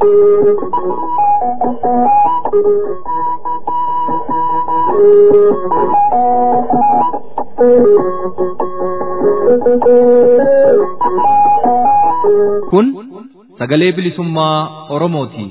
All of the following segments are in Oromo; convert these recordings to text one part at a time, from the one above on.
Kun sagalee bilisummaa Oromooti.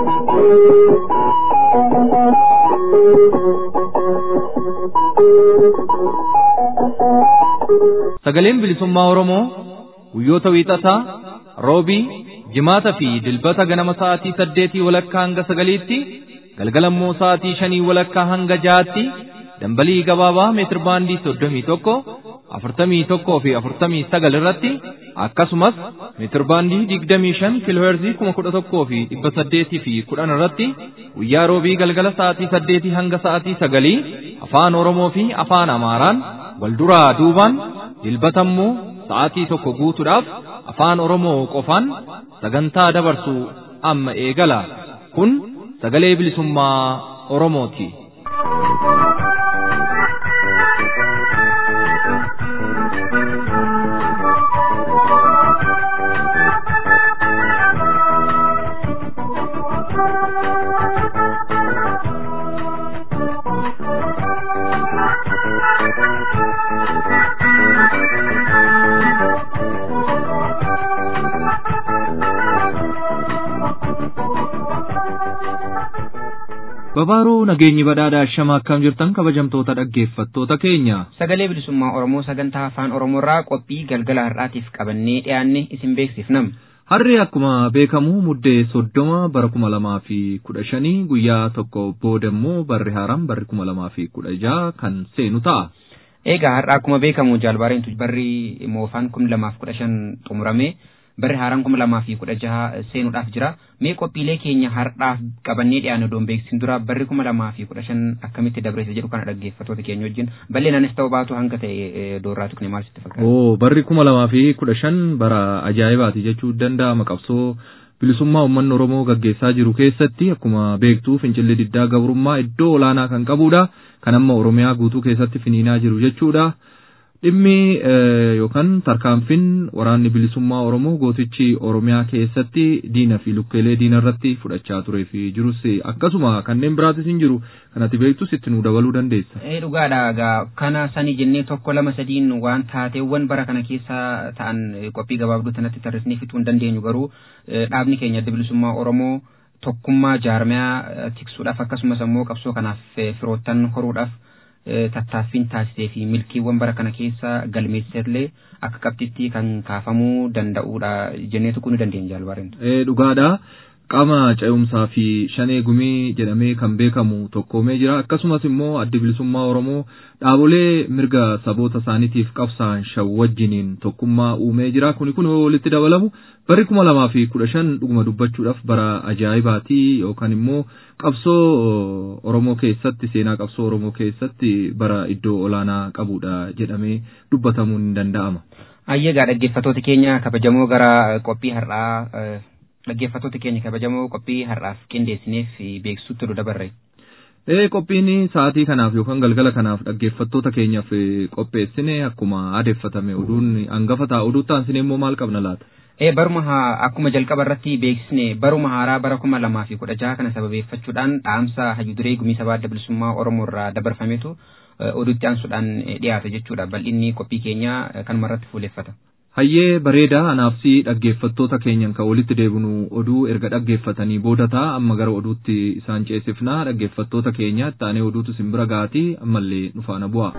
Sagaleen bilisummaa Oromoo guyyoota wiixataa, roobii, jimaata fi dilbata ganama sa'aatii saddeetii walakkaa hanga sagaliitti, galgalammoo sa'aatii shanii walakkaa hanga jaatti, dambalii gabaabaa meetir baandii soddomii tokko, afurtamii tokkoo fi afurtamii sagal irratti akkasumas meetir baandii digdamii shan kiilooherzii kuma kudha tokkoo fi dhibba saddeetii fi kudhan irratti guyyaa roobii galgala sa'aatii saddeetii hanga sa'aatii sagalii afaan Oromoo fi afaan Amaaraan wal duraa duubaan dilbatammoo sa'aatii tokko guutuudhaaf afaan Oromoo qofaan sagantaa dabarsu amma eegala. Kun sagalee bilisummaa Oromooti. Babaaruu nageenyi badhaadhaa shama akkam jirtan kabajamtoota dhaggeeffattoota keenya. Sagalee bilisummaa Oromoo sagantaa afaan Oromoorraa qophii galgala har'aatiif qabannee dhiyaanne isin beeksifnam. Harri akkuma beekamu muddee soddoma bara kuma lamaa fi kudha shanii guyyaa tokko booda immoo barri haaraan barri kuma lamaa fi kudha jaha kan seenu ta'a. Egaa har'a akkuma beekamu jaalbaareentu barri moofaan kun lamaaf kudha shan xumurame barri haaraan kuma lamaa fi kudha jaha seenuudhaaf jira. Mee qophiilee keenya har'aaf qabannee dhiyaanne odoon beeksisin dura barri kuma lamaa fi kudha shan akkamitti dabreessa jedhu kana dhaggeeffattoota keenya wajjin bal'inaanis ta'uu baatu hanga ta'e doorraatu kun maal sitti fakkaata? Oo barri kuma lamaa fi kudha shan bara ajaa'ibaati jechuu danda'ama qabsoo bilisummaa uummanni Oromoo gaggeessaa jiru keessatti akkuma beektuu fincilli diddaa gabrummaa iddoo olaanaa kan qabudha. Kan amma Oromiyaa guutuu keessatti finiinaa jiru jechuudha. Dhimmi yookaan tarkaanfiin waraanni bilisummaa Oromoo gootichi Oromiyaa keessatti diina fi lukkeelee diina irratti fudhachaa turee fi jirus akkasuma kanneen biraatis hin jiru kanatti beektus itti nu dabaluu dandeessa. Ee dhugaadha egaa kana sanii jennee tokko lama sadiin waan taateewwan bara kana keessa ta'an qophii gabaabduu tanatti tarreessinee fixuu hin dandeenyu garuu dhaabni keenya adda bilisummaa Oromoo tokkummaa jaarmiyaa tiksuudhaaf akkasumas immoo qabsoo kanaaf firoottan horuudhaaf tattaaffiin taasisee fi milkiiwwan bara kana keessa galmeessellee akka qabxitti kan kaafamuu danda'uudha jennee tuquu ni dandeenya jaalbaareen. Dhugaadha. Qaama ce'umsaa fi shanee gumii jedhamee kan beekamu tokkoomee jira. Akkasumas immoo addi bilisummaa Oromoo dhaabolee mirga saboota isaaniitiif qabsaan shan wajjiniin tokkummaa uumee jira. Kuni kun walitti dabalamu barri kuma lamaa fi kudha shan dhuguma dubbachuudhaaf bara ajaa'ibaati yookaan immoo qabsoo Oromoo keessatti seenaa qabsoo Oromoo keessatti bara iddoo olaanaa qabudha jedhamee dubbatamuu ni danda'ama. Ayyeegaa dhaggeeffattoota keenya kabajamoo gara qophii har'aa dhaggeeffattoota keenya kabajamoo qophii har'aaf qindeessineef beeksisuutti nu dabarre. Ee qophiin sa'aatii kanaaf yookaan galgala kanaaf dhaggeeffattoota keenyaaf qopheessine akkuma aadeffatame oduun hangafa ta'a oduu taasisne immoo maal qabna laata? Ee baruma akkuma jalqaba irratti beeksisne baruma haaraa bara kuma lamaa fi kudha jaha kana sababeeffachuudhaan dhaamsa hayyu duree gumii sabaa adda bilisummaa Oromoo irraa dabarfametu oduutti aansuudhaan dhiyaata jechuudha bal'inni qophii keenyaa kanuma irratti fuuleffata. Hayyee bareedaa anaafsi dhaggeeffattoota keenyan kan walitti deebinu oduu erga dhaggeeffatanii booda ta'a amma gara oduutti isaan ceesifnaa dhaggeeffattoota keenya taanee oduutu simbira gaatii ammallee nu faana bu'a.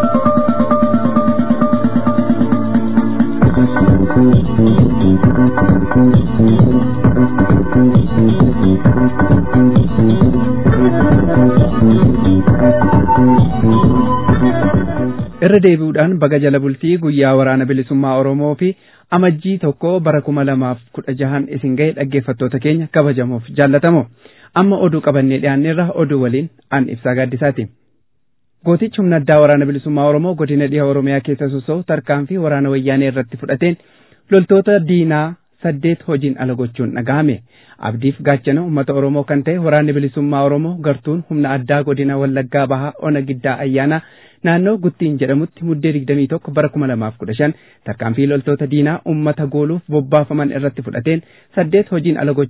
irra deebi'uudhaan baga jala bultii guyyaa waraana bilisummaa Oromoo fi amajjii tokko bara kuma lamaaf kudha jahan isin ga'e dhaggeeffattoota keenya kabajamoof jaallatamoo amma oduu qabannee dhiyaanneerra oduu waliin an ibsaa gaaddisaati. Gootichi humna addaa waraana bilisummaa Oromoo godina dhiha Oromiyaa keessa sosso'u tarkaanfii waraana wayyaanee irratti fudhateen loltoota diinaa saddeet hojiin ala gochuun dhaga'ame. Abdiif gaachana uummata Oromoo kan ta'e waraanni bilisummaa Oromoo gartuun humna addaa godina Wallaggaa Bahaa Ona Giddaa Ayyaanaa naannoo Guttiin jedhamutti muddee digdamii tokko bara kuma lamaaf kudha shan tarkaanfii loltoota diinaa uummata gooluuf bobbaafaman irratti fudhateen saddeet hojiin ala gochuun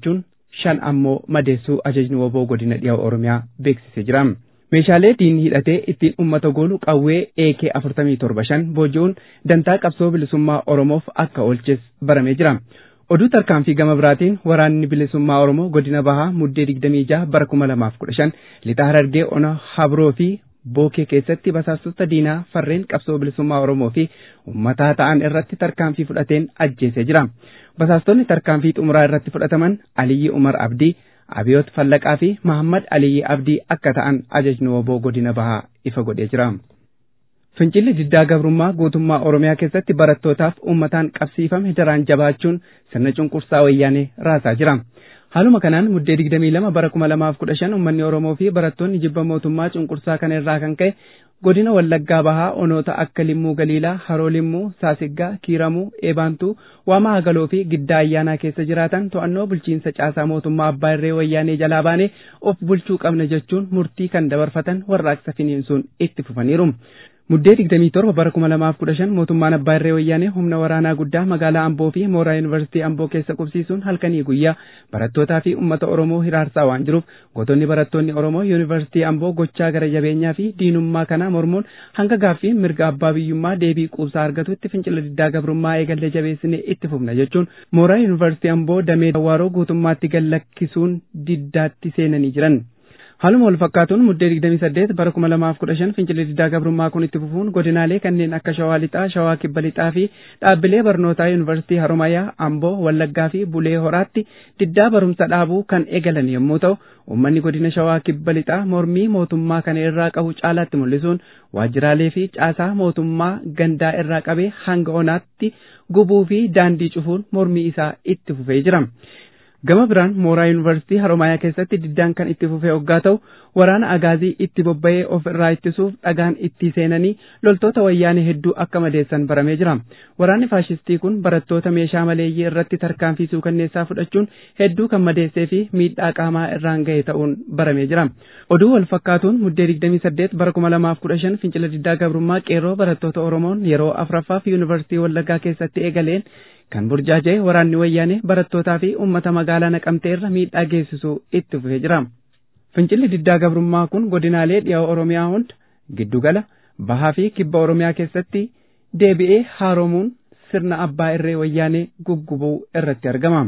shan ammoo madeessuu ajajni woboo godina dhiyaa oromiyaa beeksisee jira. Meeshaalee diinni hidhatee ittiin uummata goolu qawwee AK afurtamii torba shan booji'uun dantaa qabsoo bilisummaa Oromoof akka oolches baramee jira. Oduu tarkaanfii gama biraatiin waraanni bilisummaa Oromoo godina bahaa muddee digdamii jaha bara kuma lamaaf kudha shan lixa harargee ona habroo fi bookee keessatti basaastota diinaa farreen qabsoo bilisummaa Oromoo fi uummataa ta'an irratti tarkaanfii fudhateen ajjeesee jira. Basaastonni tarkaanfii xumuraa irratti fudhataman Aliyyi Umar Abdii, Abiyoot Fallaqaa fi Mahammad Aliyyi Abdii akka ta'an ajajni woboo godina bahaa ifa godhee jira. Fincilli diddaa gabrummaa guutummaa Oromiyaa keessatti barattootaaf uummataan qabsiifame daraan jabaachuun sirna cunqursaa wayyaanee raasaa jira. Haaluma kanaan muddee 22 bara 2015 uummanni Oromoo fi barattoonni jibba mootummaa cunqursaa kana irraa kan ka'e godina Wallaggaa Bahaa onoota akka Limmuu Galiilaa, Haroo Limmuu, Saasiggaa, Kiiramuu, Eebaantuu, Waamaa Hagaloo fi Giddaa Ayyaanaa keessa jiraatan to'annoo bulchiinsa caasaa mootummaa Abbaa Irree Wayyaanee jalaa baanee of bulchuu qabna jechuun murtii kan dabarfatan warraaqsa finiinsuun itti fufaniiru. Muddee 27 bara 2015 mootummaan Abbaa Irree Wayyaanee humna waraanaa guddaa magaalaa Amboo fi mooraa Yuunivarsiitii Amboo keessa qubsiisuun halkanii guyyaa barattootaa fi uummata Oromoo hiraarsaa waan jiruuf gootonni barattoonni Oromoo Yuunivarsiitii Amboo gochaa gara jabeenyaa fi diinummaa kana mormuun hanga gaaffii mirga abbaa biyyummaa deebii quubsaa argatutti fincila diddaa gabrummaa eegallee jabeessinee itti fufna jechuun mooraa Yuunivarsiitii Amboo damee Dawaaroo guutummaatti gallakkisuun diddaatti seenanii jiran. Haaluma wal fakkaatuun muddee 28 bara 2015 fincilli diddaa gabrummaa kun itti fufuun godinaalee kanneen akka Shawaa Lixaa, Shawaa Kibba Lixaa fi dhaabbilee barnootaa Yuunivarsiitii Haromayaa, Amboo, Wallaggaa fi Bulee Horaatti diddaa barumsa dhaabuu kan eegalan yommuu ta'u, uummanni godina Shawaa Kibba Lixaa mormii mootummaa kana irraa qabu caalaatti mul'isuun waajjiraalee fi caasaa mootummaa gandaa irraa qabee hanga onaatti gubuu fi daandii cufuun mormii isaa itti fufee jira. Gama biraan mooraa yuunivarsiitii Haromayaa keessatti diddaan kan itti fufee hoggaa ta'u waraana agaazii itti bobba'ee of irraa ittisuuf dhagaan itti seenanii loltoota wayyaanee hedduu akka madeessan baramee jira. Waraanni faashistii kun barattoota meeshaa maleeyyii irratti tarkaanfii suukanneessaa fudhachuun hedduu kan madeessee fi miidhaa qaamaa irraan ga'e ta'uun baramee jira. Oduu wal fakkaatuun muddee 28 bara 2015 fincila diddaa gabrummaa qeerroo barattoota Oromoon yeroo afuraffaaf yuunivarsiitii Wallaggaa keessatti eegaleen kan burjaaja'e waraanni wayyaanee barattootaa fi uummata magaalaa naqamtee irra miidhaa geessisuu itti fufee jira. Fincilli diddaa gabrummaa kun godinaalee dhiyaa Oromiyaa hunda giddugala bahaa fi kibba Oromiyaa keessatti deebi'ee haaromuun sirna abbaa irree wayyaanee guggubuu irratti argama.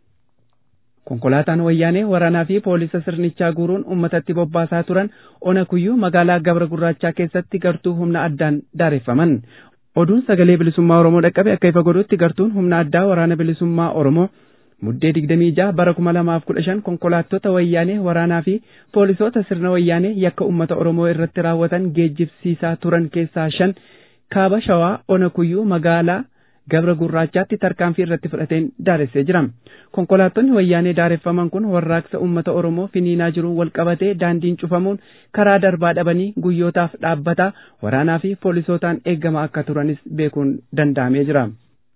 Konkolaataan wayyaanee waraanaa fi poolisa sirnichaa guuruun uummatatti bobbaasaa turan ona kuyyuu magaalaa Gabra Gurraachaa keessatti gartuu humna addaan daareffaman. Oduun sagalee bilisummaa Oromoo dhaqqabe akka ifa godhutti gartuun humna addaa waraana bilisummaa Oromoo muddee 26 bara 2015 konkolaattota wayyaanee waraanaa fi poolisoota sirna wayyaanee yakka uummata Oromoo irratti raawwatan geejjibsiisaa turan keessaa shan kaaba shawaa ona kuyyuu magaalaa Gabra Gurraachaatti tarkaanfii irratti fudhateen daaressee jira. Konkolaattonni wayyaanee daareffaman kun warraaqsa uummata Oromoo finiinaa jiruun wal qabatee daandiin cufamuun karaa darbaa dhabanii guyyootaaf dhaabbataa waraanaa fi poolisootaan eeggama akka turanis beekuun danda'amee jira.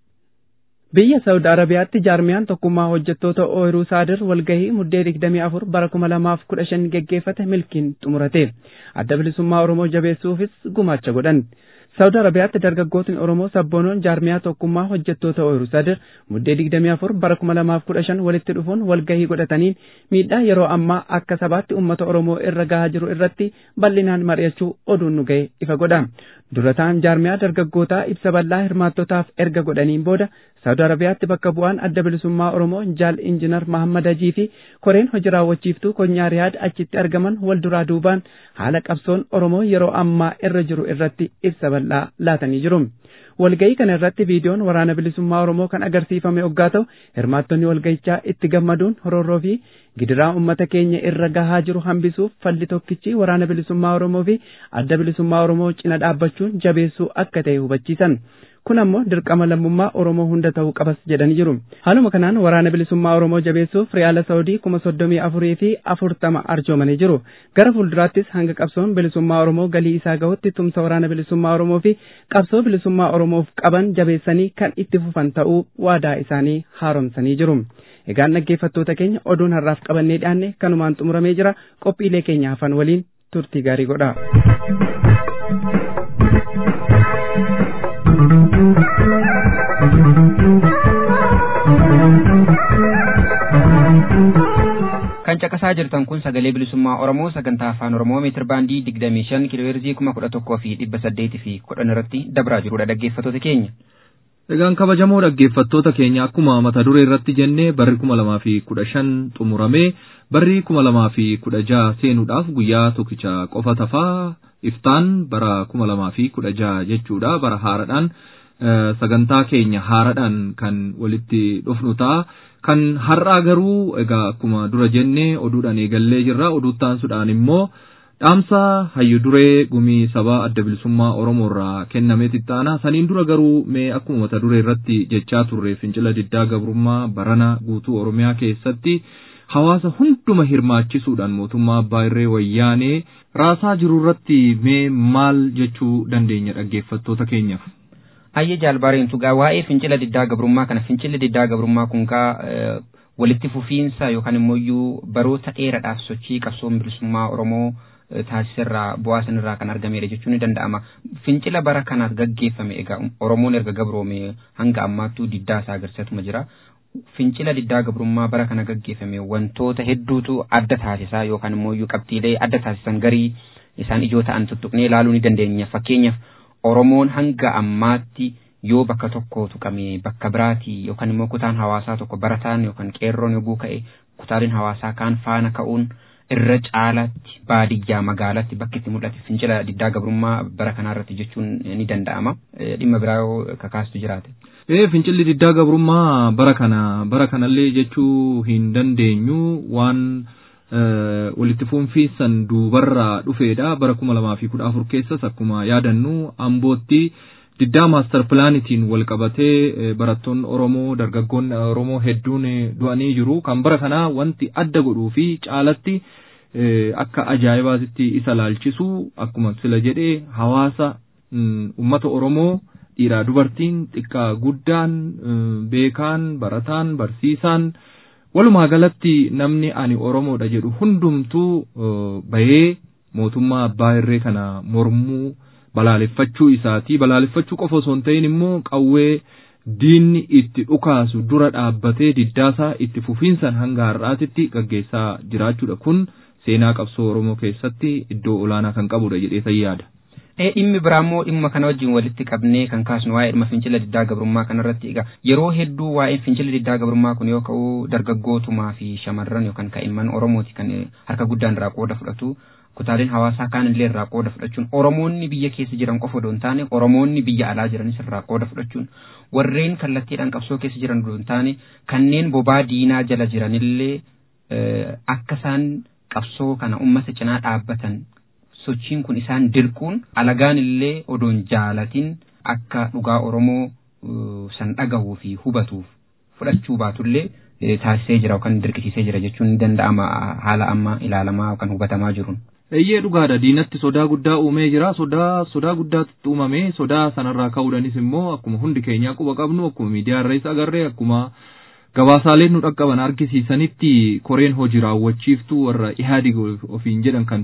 Biyya Saawud Arabiyaatti jaarmiyaan tokkummaa hojjettoota ooyiruu saadir walgahii muddee 24 bara 2015 geggeeffate milkiin xumurate. Adda bilisummaa Oromoo jabeessuufis gumaacha godhan. Saawud Arabiyaatti dargaggootni Oromoo sabboonoon jaarmiyaa tokkummaa hojjettoota ooyiruu sadir muddee 24 bara 2015 walitti dhufuun walgahii godhataniin miidhaa yeroo ammaa akka sabaatti uummata Oromoo irra gahaa jiru irratti bal'inaan mari'achuu oduun nu ga'e ifa godha. Durataan jaarmiyaa dargaggootaa ibsa bal'aa hirmaattotaaf erga godhaniin booda Saawud Arabiyaatti bakka bu'aan adda bilisummaa Oromoo Jaal Injinar Mahammad Hajii fi koreen hojii raawwachiiftuu konyaa Riyaad achitti argaman wal duraa duubaan haala qabsoon Oromoo yeroo ammaa irra jiru irratti ibsa bal'aa laatanii jiru. Walga'ii kana irratti viidiyoon waraana bilisummaa Oromoo kan agarsiifame hoggaa ta'u hirmaattonni walga'ichaa itti gammaduun horoorroo fi gidiraa uummata keenya irra gahaa jiru hambisuuf falli tokkichi waraana bilisummaa Oromoo fi adda bilisummaa Oromoo cina dhaabbachuun jabeessuu akka ta'e hubachiisan. kun ammoo dirqama lammummaa Oromoo hunda ta'uu qabas jedhanii jiru. Haaluma kanaan waraana bilisummaa Oromoo jabeessuuf Riyaala Saawudii kuma soddomii afurii fi afurtama arjoomanii jiru. Gara fuulduraattis hanga qabsoon bilisummaa Oromoo galii isaa gahutti tumsa waraana bilisummaa Oromoo fi qabsoo bilisummaa Oromoof qaban jabeessanii kan itti fufan ta'uu waadaa isaanii haaromsanii jiru. Egaan dhaggeeffattoota keenya oduun har'aaf qabannee dhiyaanne kanumaan xumuramee jira qophiilee keenya hafan waliin turtii gaarii godha. kan caqasaa jirtan kun sagalee bilisummaa oromoo sagantaa afaan oromoo meetir baandii digdamii shan kiilooheerzii kuma kudha tokkoo fi dhibba saddeetii fi kudhan irratti dabraa jirudha dhaggeeffattoota keenya. Egaan kabajamoo dhaggeeffattoota keenya akkuma mata duree irratti jennee barri kuma lamaa fi kudha shan xumuramee barri kuma lamaa fi kudha jaha seenuudhaaf guyyaa tokkicha qofa tafaa iftaan bara kuma lamaa fi kudha jaha jechuudha bara haaradhaan sagantaa keenya haaradhaan kan walitti dhufnu ta'a. Kan har'aa garuu egaa akkuma dura jennee oduudhaan eegallee jirra oduuttaan sudhaan immoo dhaamsa hayyu duree gumii sabaa adda bilisummaa Oromoo irraa kennamee xittaana saniin dura garuu mee akkuma mata duree irratti jechaa turre fincila diddaa gabrummaa barana guutuu Oromiyaa keessatti hawaasa hunduma hirmaachisuudhaan mootummaa abbaa irree wayyaanee raasaa jiru irratti mee maal jechuu dandeenya dhaggeeffattoota keenyaaf. Ayyee jaalbaareen tugaa waa'ee fincila diddaa gabrummaa kana fincilli diddaa gabrummaa kun kaa walitti fufiinsa yookaan immoo baroota dheeraadhaaf sochii qabsoon bilisummaa Oromoo taasisirraa bu'aa sanirraa kan argamedha jechuun ni danda'ama. Fincila bara kanaaf gaggeeffame egaa Oromoon erga gabroome hanga ammaattuu diddaa isaa agarsiisatuma jira. Fincila diddaa gabrummaa bara kana gaggeeffame wantoota hedduutu adda taasisaa yookaan immoo qabxiilee adda taasisan garii isaan ijoo ta'an tuttuqnee ilaaluu ni dandeenya. Fakkeenyaaf Oromoon hanga ammaatti yoo bakka tokko tuqame bakka biraati yookaan immoo kutaan hawaasaa tokko barataan yookaan qeerroon yogguu ka'e kutaaleen hawaasaa kaan faana ka'uun irra caalaatti baadiyyaa magaalatti bakki itti mul'ate fincila diddaa gabrummaa bara kanarratti jechuun ni danda'ama. Dhimma biraa yoo kakaastu jiraate. Ee fincilli diddaa gabrummaa bara kana bara kanallee jechuu hin dandeenyu waan walitti fufiinsan duubarraa dhufeedha bara kuma lamaa fi kudha afur keessas akkuma yaadannu ambootti diddaa maastar pilaanitiin wal qabatee barattoonni Oromoo dargaggoonni Oromoo hedduun du'anii jiru kan bara kanaa wanti adda godhuu fi caalatti akka ajaa'ibaatti isa laalchisu akkuma sila jedhee hawaasa ummata Oromoo dhiiraa dubartiin xiqqaa guddaan beekaan barataan barsiisaan walumaa galatti namni ani Oromoodha jedhu hundumtuu bahee mootummaa abbaa irree kana mormuu balaaleffachuu isaati balaaleffachuu qofa osoo hin ta'in immoo qawwee diinni itti dhukaasu dura dhaabbatee diddaasaa itti fufiinsan hanga har'aatitti gaggeessaa jiraachuudha kun seenaa qabsoo Oromoo keessatti iddoo olaanaa kan qabudha jedhee yaada. dhimmi biraammoo dhimma kana wajjin walitti qabnee kan kaasnu waa'ee dhimma fincila diddaa gabrummaa kanarratti egaa yeroo hedduu waa'een fincila diddaa gabrummaa kun yoo ka'u dargaggootumaa fi shamarran yookaan kaa'imman oromooti kan harka guddaan irraa qooda fudhatu kutaaleen hawaasaa kaan illee irraa qooda fudhachuun oromoonni biyya keessa jiran qofa odoo hin taane oromoonni biyya alaa jiranis irraa qooda fudhachuun warreen kallattiidhaan qabsoo keessa jiran odoo hin taane kanneen bobaa diinaa jala jiranillee akka isaan qabsoo kana ummata cinaa dhaabbatan sochiin kun isaan dirquun alagaan illee odoon jaalatin akka dhugaa Oromoo san dhagahuu fi hubatuuf fudhachuu baatullee taasisee jira yookaan dirqisiisee jira jechuun ni danda'ama haala amma ilaalamaa yookaan hubatamaa jiruun. Eeyyee dhugaadha diinatti sodaa guddaa uumee jira sodaa sodaa guddaatu uumame sodaa sanarraa ka'uudhanis immoo akkuma hundi keenyaa quba qabnu akkuma miidiyaa irrais agarree akkuma gabaasaaleen nu dhaqqaban argisiisanitti koreen hojii raawwachiiftuu warra ihaadig ofiin jedhan kan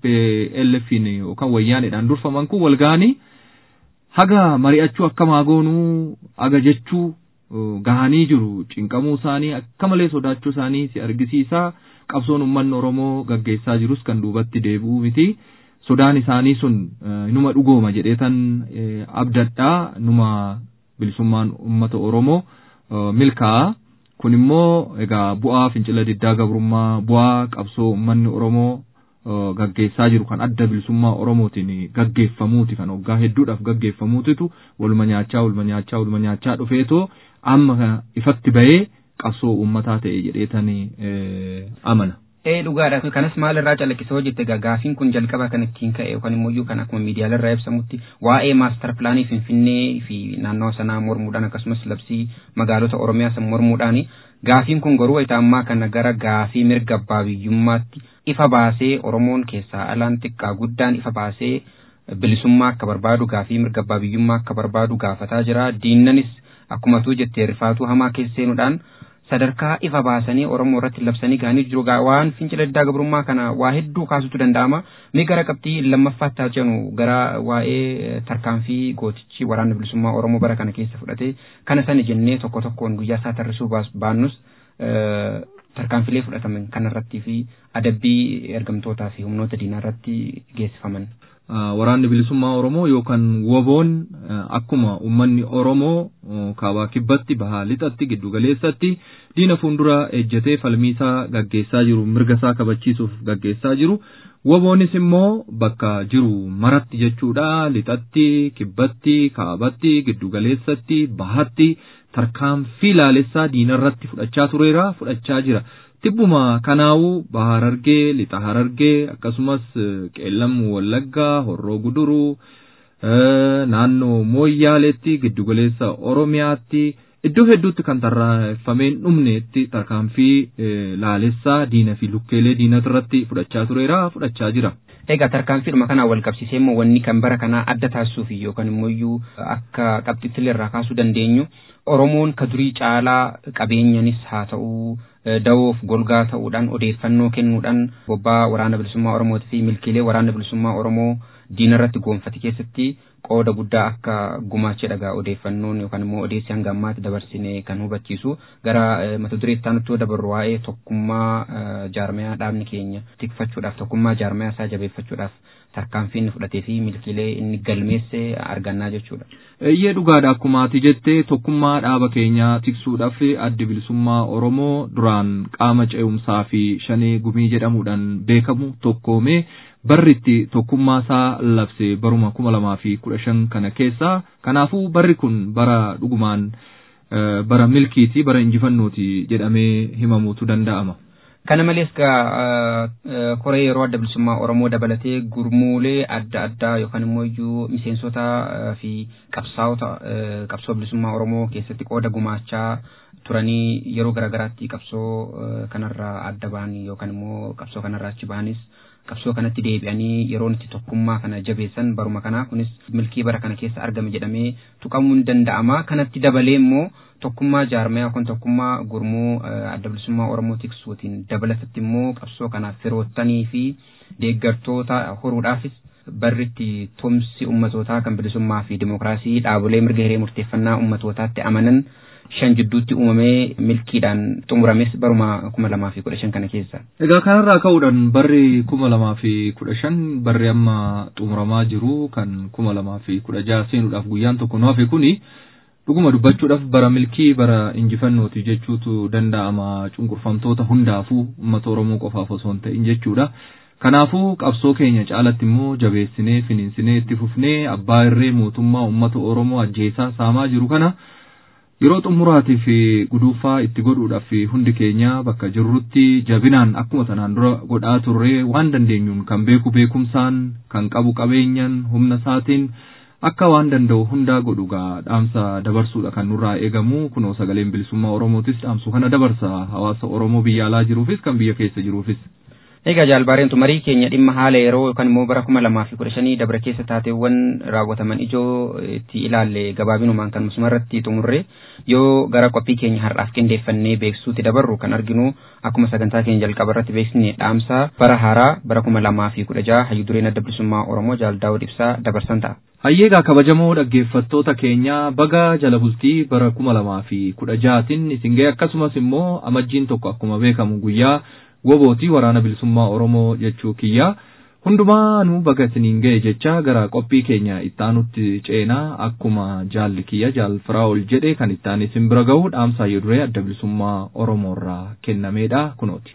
TPLFin yookaan wayyaaneedhaan durfaman kun wal ga'anii haga mari'achuu akkama goonuu aga jechuu gahanii jiru cinqamuu isaanii akka malee sodaachuu isaanii si argisiisa qabsoon uummanni Oromoo gaggeessaa jirus kan duubatti deebi'uu miti sodaan isaanii sun numa dhugooma jedheetan abdadhaa numa bilisummaan uummata Oromoo milkaa'a. kun immoo egaa bu'aa fincila diddaa gabrummaa bu'aa qabsoo uummanni Oromoo gaggeessaa jiru kan adda bilisummaa Oromootiin gaggeeffamuuti kan waggaa hedduudhaaf gaggeeffamuutitu waluma nyaachaa waluma nyaachaa waluma nyaachaa dhufeetoo amma ifatti bahee qabsoo uummataa ta'e jedheetanii amana. Ee dhugaadha kanas maalirraa calaqqisoo jette gaafiin kun jalqaba kan ittiin ka'e yookaan immoo kan akkuma miidiyaalarraa ibsamutti waa'ee maastar pilaanii finfinnee fi naannawa sanaa mormuudhaan akkasumas labsii magaalota oromiyaa san mormuudhaan gaafiin kun garuu wayita ammaa kana gara gaafii mirga abbaa biyyummaatti ifa baasee oromoon keessaa alaan xiqqaa guddaan ifa baasee bilisummaa akka barbaadu gaafii mirga abbaa biyyummaa akka barbaadu gaafataa jira diinnanis akkuma tuu jettee rifaatuu hamaa keessa seenuudhaan sadarkaa ifa baasanii Oromoo irratti labsanii gahanii jiru waan fincila diddaa gabrummaa kana waa hedduu kaasutu danda'ama. Mee gara qabxii lammaffaatti haa jennu gara waa'ee tarkaanfii gootichi waraana bilisummaa Oromoo bara kana keessa fudhate kana sana jennee tokko tokkoon guyyaa isaa tarrisuu baannus tarkaanfilee fudhataman kanarrattii fi adabbii ergamtootaa fi humnoota diinaa irratti geessifaman. Waraanni bilisummaa Oromoo yookaan woboon akkuma uummanni Oromoo kaabaa kibbatti bahaa lixatti giddu galeessatti diina fuuldura ejjetee falmiisaa gaggeessaa jiru mirga isaa kabachiisuuf gaggeessaa jiru. Woboonis immoo bakka jiru maratti jechuudha lixatti kibbatti kaabatti giddu galeessatti bahatti tarkaanfii laalessaa diinarratti fudhachaa tureera fudhachaa jira. Tibbuma kanaa'uu baha harargee lixa harargee akkasumas qeellam wallaggaa horroo guduruu naannoo mooyyaaleetti giddugaleessa oromiyaatti iddoo hedduutti kan tarraeffameen dhumneetti tarkaanfii laalessaa diina fi lukkeelee diinatirratti fudhachaa tureera fudhachaa jira. Egaa tarkaanfiidhuma kanaan wal qabsiisee immoo wanni kan bara kanaa adda taasisuuf yookaan immoo akka qabxitti irraa kaasuu dandeenyu Oromoon ka durii caalaa qabeenyanis haa ta'uu dawoof golgaa ta'uudhaan odeeffannoo kennuudhaan bobbaa waraana bilisummaa Oromootii fi milkiilee waraana bilisummaa Oromoo diinarratti goonfate keessatti qooda guddaa akka gumaachee dhagaa odeeffannoon yookaan immoo odeessi hanga ammaatti dabarsine kan hubachiisu gara mata duree itti dabarru waa'ee tokkummaa jaarmayaa dhaabni keenya tikfachuudhaaf tokkummaa jaarmayaa isaa jabeeffachuudhaaf tarkaanfii inni fudhatee fi milkiilee inni galmeesse argannaa jechuudha. Iyyee dhugaadha akkuma ati jettee tokkummaa dhaaba keenyaa tiksuudhaaf addi bilisummaa Oromoo duraan qaama ce'umsaa fi shanee gumii jedhamuudhaan beekamu tokkoomee barritti tokkummaa isaa labse baruma kuma lamaa fi kudha shan kana keessa kanaafuu barri kun bara dhugumaan bara milkiiti bara injifannooti jedhamee himamuutu danda'ama. Kana malees koree yeroo adda bilisummaa Oromoo dabalatee gurmuulee adda addaa yookaan immoo iyyuu miseensota fi qabsaa'ota qabsoo bilisummaa Oromoo keessatti qooda gumaachaa turanii yeroo garaagaraatti qabsoo kanarraa adda ba'anii yookaan immoo qabsoo kanarraa achi ba'anis qabsoo kanatti deebi'anii yeroo itti tokkummaa kana jabeessan baruma kanaa kunis milkii bara kana keessa argame jedhamee tuqamuu ni danda'ama kanatti dabalee immoo tokkummaa jaarmayaa yookaan tokkummaa gurmuu adda bilisummaa Oromoo tiksuutiin dabalatatti immoo qabsoo kanaaf firoottanii fi deeggartoota horuudhaafis barritti tumsi ummatootaa kan bilisummaa fi dimookiraasii dhaabolee mirga hiree murteeffannaa ummatootaatti amanan shan jidduutti uumamee milkiidhaan xumurames baruma kuma lamaa fi kudha shan kana keessa. Egaa kanarraa ka'uudhaan barri kuma lamaa fi kudha shan barri amma xumuramaa jiru kan kuma lamaa fi kudha jaha seenuudhaaf guyyaan tokko nu hafe kuni dhuguma dubbachuudhaaf bara milkii bara injifannooti jechuutu danda'ama cunqurfamtoota hundaafuu uummata Oromoo qofaaf osoo hin ta'in jechuudha. Kanaafuu qabsoo keenya caalatti immoo jabeessinee finiinsinee itti fufnee abbaa irree mootummaa uummata Oromoo ajjeesaa saamaa jiru kana yeroo xumuraatii fi guduufaa itti godhuudhaaf hundi keenya bakka jirrutti jabinaan akkuma sanaan dura godhaa turre waan dandeenyuun kan beeku beekumsaan kan qabu qabeenyaan humna isaatiin akka waan danda'u hundaa godhugaa dhaamsa dabarsuudha kan nurraa eegamu kunoo sagaleen bilisummaa oromootis dhaamsu kana dabarsa hawaasa oromoo biyya alaa jiruufis kan biyya keessa jiruufis. Egaa jaalbaareentu marii keenya dhimma haala yeroo yookaan immoo bara kuma lamaa fi kudha shanii dabra keessa taateewwan raawwataman ijoo itti ilaalle gabaabinumaan kan musuma irratti xumurre yoo gara qophii keenya har'aaf qindeeffannee beeksisuutti dabarru kan arginu akkuma sagantaa keenya jalqaba irratti beeksisne dhaamsa bara haaraa bara kuma lamaa fi kudha jaha hayyu dureen adda bilisummaa Oromoo jaaldaawud ibsaa dabarsan ta'a. Hayyeegaa kabajamoo dhaggeeffattoota keenya baga jala bultii bara kuma lamaa fi kudha jahaatiin isin ga'e akkasumas immoo amajjiin tokko akkuma beekamu guyyaa wobootii waraana bilisummaa Oromoo jechuu kiyya. Hundumaa nu baga isiniin ga'e jecha gara qophii keenya ittaanutti ceenaa akkuma jaalli kiyya jaal firaa'ol jedhe kan ittaan isin bira ga'u dhaamsa hayyu duree adda bilisummaa Oromoo irraa kennameedha kunooti.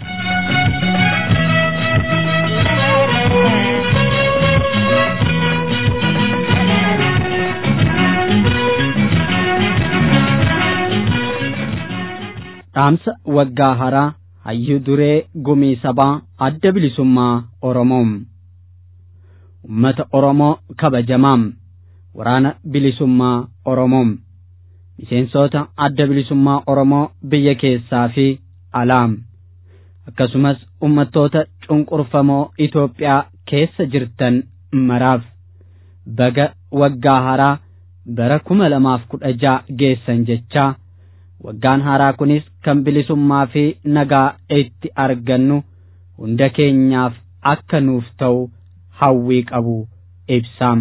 dhaamsa waggaa haraa hayyuu duree gumii sabaa adda bilisummaa Oromoom. Uummata Oromoo kabajamaam waraana bilisummaa Oromoom. Miseensota adda bilisummaa Oromoo biyya keessaa fi alaam. Akkasumas uummattoota cunqurfamoo Itoophiyaa keessa jirtan maraaf baga waggaa haraa bara kuma lamaaf kudha jaha geessan jechaa. waggaan haaraa kunis kan bilisummaa fi nagaa itti argannu hunda keenyaaf akka nuuf ta'u hawwii qabu ibsaam.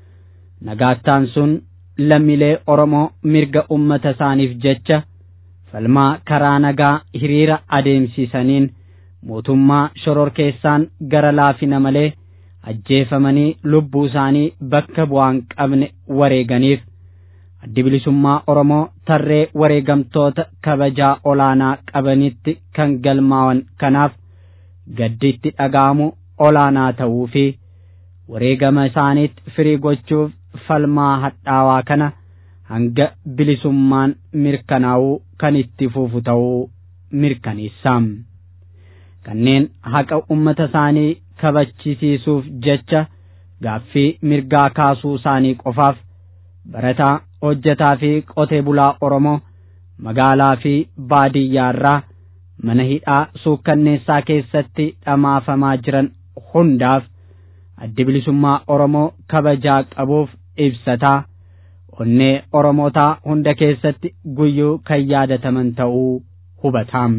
Nagaattaan sun lammiilee Oromoo mirga ummata isaaniif jecha falmaa karaa nagaa hiriira adeemsisaniin mootummaa shororkeessaan gara laafina malee ajjeefamanii lubbuu isaanii bakka bu'aan qabne wareeganiif addi bilisummaa Oromoo tarree wareegamtoota kabajaa olaanaa qabanitti kan galmaawan kanaaf gadditti dhaga'amu olaanaa ta'uu fi wareegama isaaniitti firii gochuuf falmaa hadhaawaa kana hanga bilisummaan mirkanaa'uu kan itti fufu ta'uu mirkaneessa. Kanneen haqa ummata isaanii kabachisiisuuf jecha gaaffii mirgaa kaasuu isaanii qofaaf barataa hojjetaa fi qotee bulaa Oromoo magaalaa fi baadiyyaarraa mana hidhaa suukkanneessaa keessatti dhamaafamaa jiran hundaaf addi bilisummaa Oromoo kabajaa qabuuf ibsataa onnee Oromootaa hunda keessatti guyyuu kan yaadataman ta'uu hubataam.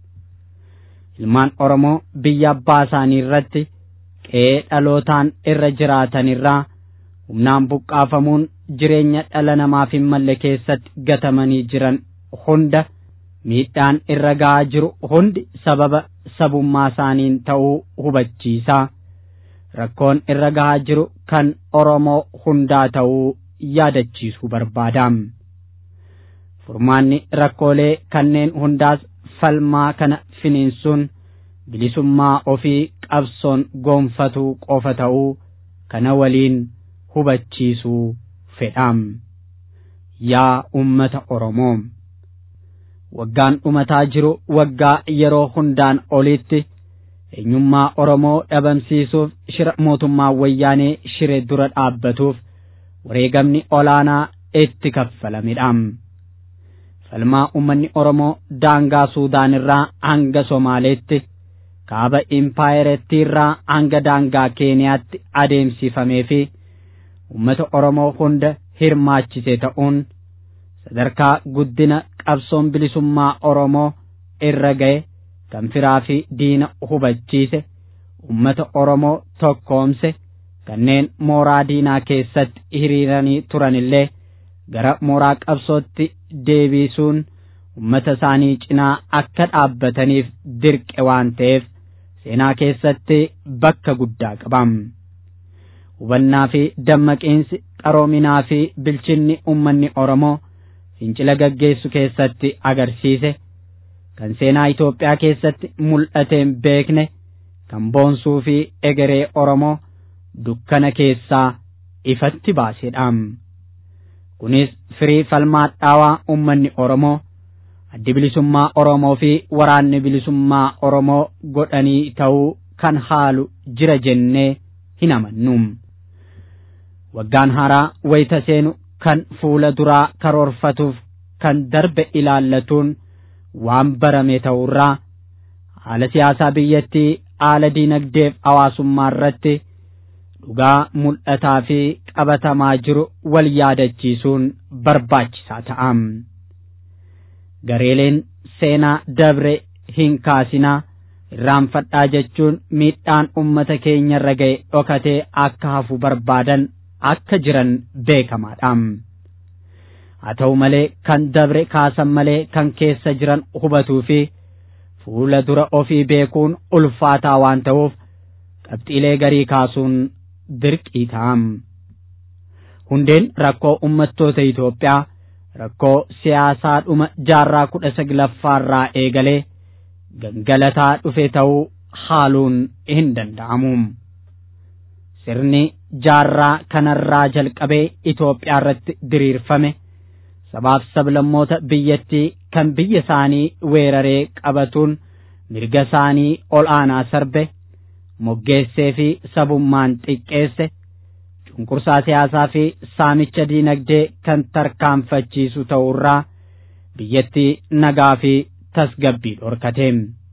Ilmaan Oromoo biyya abbaa isaanii irratti qe'ee dhalootaan irra jiraatanirraa humnaan buqqaafamuun jireenya dhala namaaf hin malle keessatti gatamanii jiran hunda miidhaan irra ga'aa jiru hundi sababa sabummaa isaaniin ta'uu hubachiisaa rakkoon irra ga'aa jiru kan Oromoo hundaa ta'uu yaadachiisuu barbaadaam. Furmaanni rakkoolee kanneen hundaas falmaa kana finiinsuun bilisummaa ofii qabsoon goonfatuu qofa ta'uu kana waliin hubachiisuu fedhaam. Yaa ummata Oromoo. Waggaan dhumataa jiru waggaa yeroo hundaan olitti eenyummaa Oromoo dhabamsiisuuf shira mootummaa wayyaanee shire dura dhaabbatuuf wareegamni olaanaa itti kaffalamidhaam. Falmaa uummanni Oromoo daangaa Suudaan irraa hanga Somaaleetti kaaba impaayerettii irraa hanga daangaa Keeniyaatti adeemsifamee fi uummata Oromoo hunda hirmaachise ta'uun sadarkaa guddina qabsoon bilisummaa Oromoo irra ga'e kan firaa fi diina hubachiise uummata Oromoo tokkoomse kanneen mooraa diinaa keessatti hiriiranii turanillee gara mooraa qabsootti deebisuun uummata isaanii cinaa akka dhaabbataniif dirqe waan ta'eef seenaa keessatti bakka guddaa qabam. Hubannaa fi dammaqiinsi qaroominaa fi bilchinni uummanni Oromoo fincila gaggeessu keessatti agarsiise kan seenaa Itoophiyaa keessatti mul'ateen beekne kan boonsuu fi egeree Oromoo dukkana keessaa ifatti baasedhaam. Kunis firii falmaa dhaawaa uummanni Oromoo addi bilisummaa Oromoo fi waraanni bilisummaa Oromoo godhanii ta'uu kan haalu jira jennee hin amannu. Waggaan haaraa wayita seenu kan fuula duraa karoorfatuuf kan darbe ilaallatuun waan barame ta'urraa haala siyaasaa biyyattii haala diinagdeef hawaasummaa irratti dhugaa mul'ataa fi qabatamaa jiru wal yaadachiisuun barbaachisaa ta'am. Gareeleen seenaa dabre hin kaasinaa irraanfadhaa jechuun miidhaan ummata keenya irra ga'e dhokatee akka hafu barbaadan akka jiran beekamaadha. Haa ta'u malee kan dabre kaasan malee kan keessa jiran hubatuu fi fuula dura ofii beekuun ulfaataa waan ta'uuf qabxiilee garii kaasuun dirqii ta'am. Hundeen rakkoo ummattoota Itoophiyaa rakkoo siyaasaa dhuma jaarraa kudha saglaffaarraa eegalee gangalataa dhufe ta'uu haaluun hin danda'amu. Sirni jaarraa kanarraa jalqabee Itoophiyaa irratti diriirfame sabaaf sablammoota biyyattii kan biyya isaanii weeraree qabatuun mirga isaanii ol aanaa sarbe moggeessee fi sabummaan xiqqeesse cunqursaa siyaasaa fi saamicha diinagdee kan tarkaanfachiisu ta'urraa biyyattii nagaa fi tasgabbii dhorkate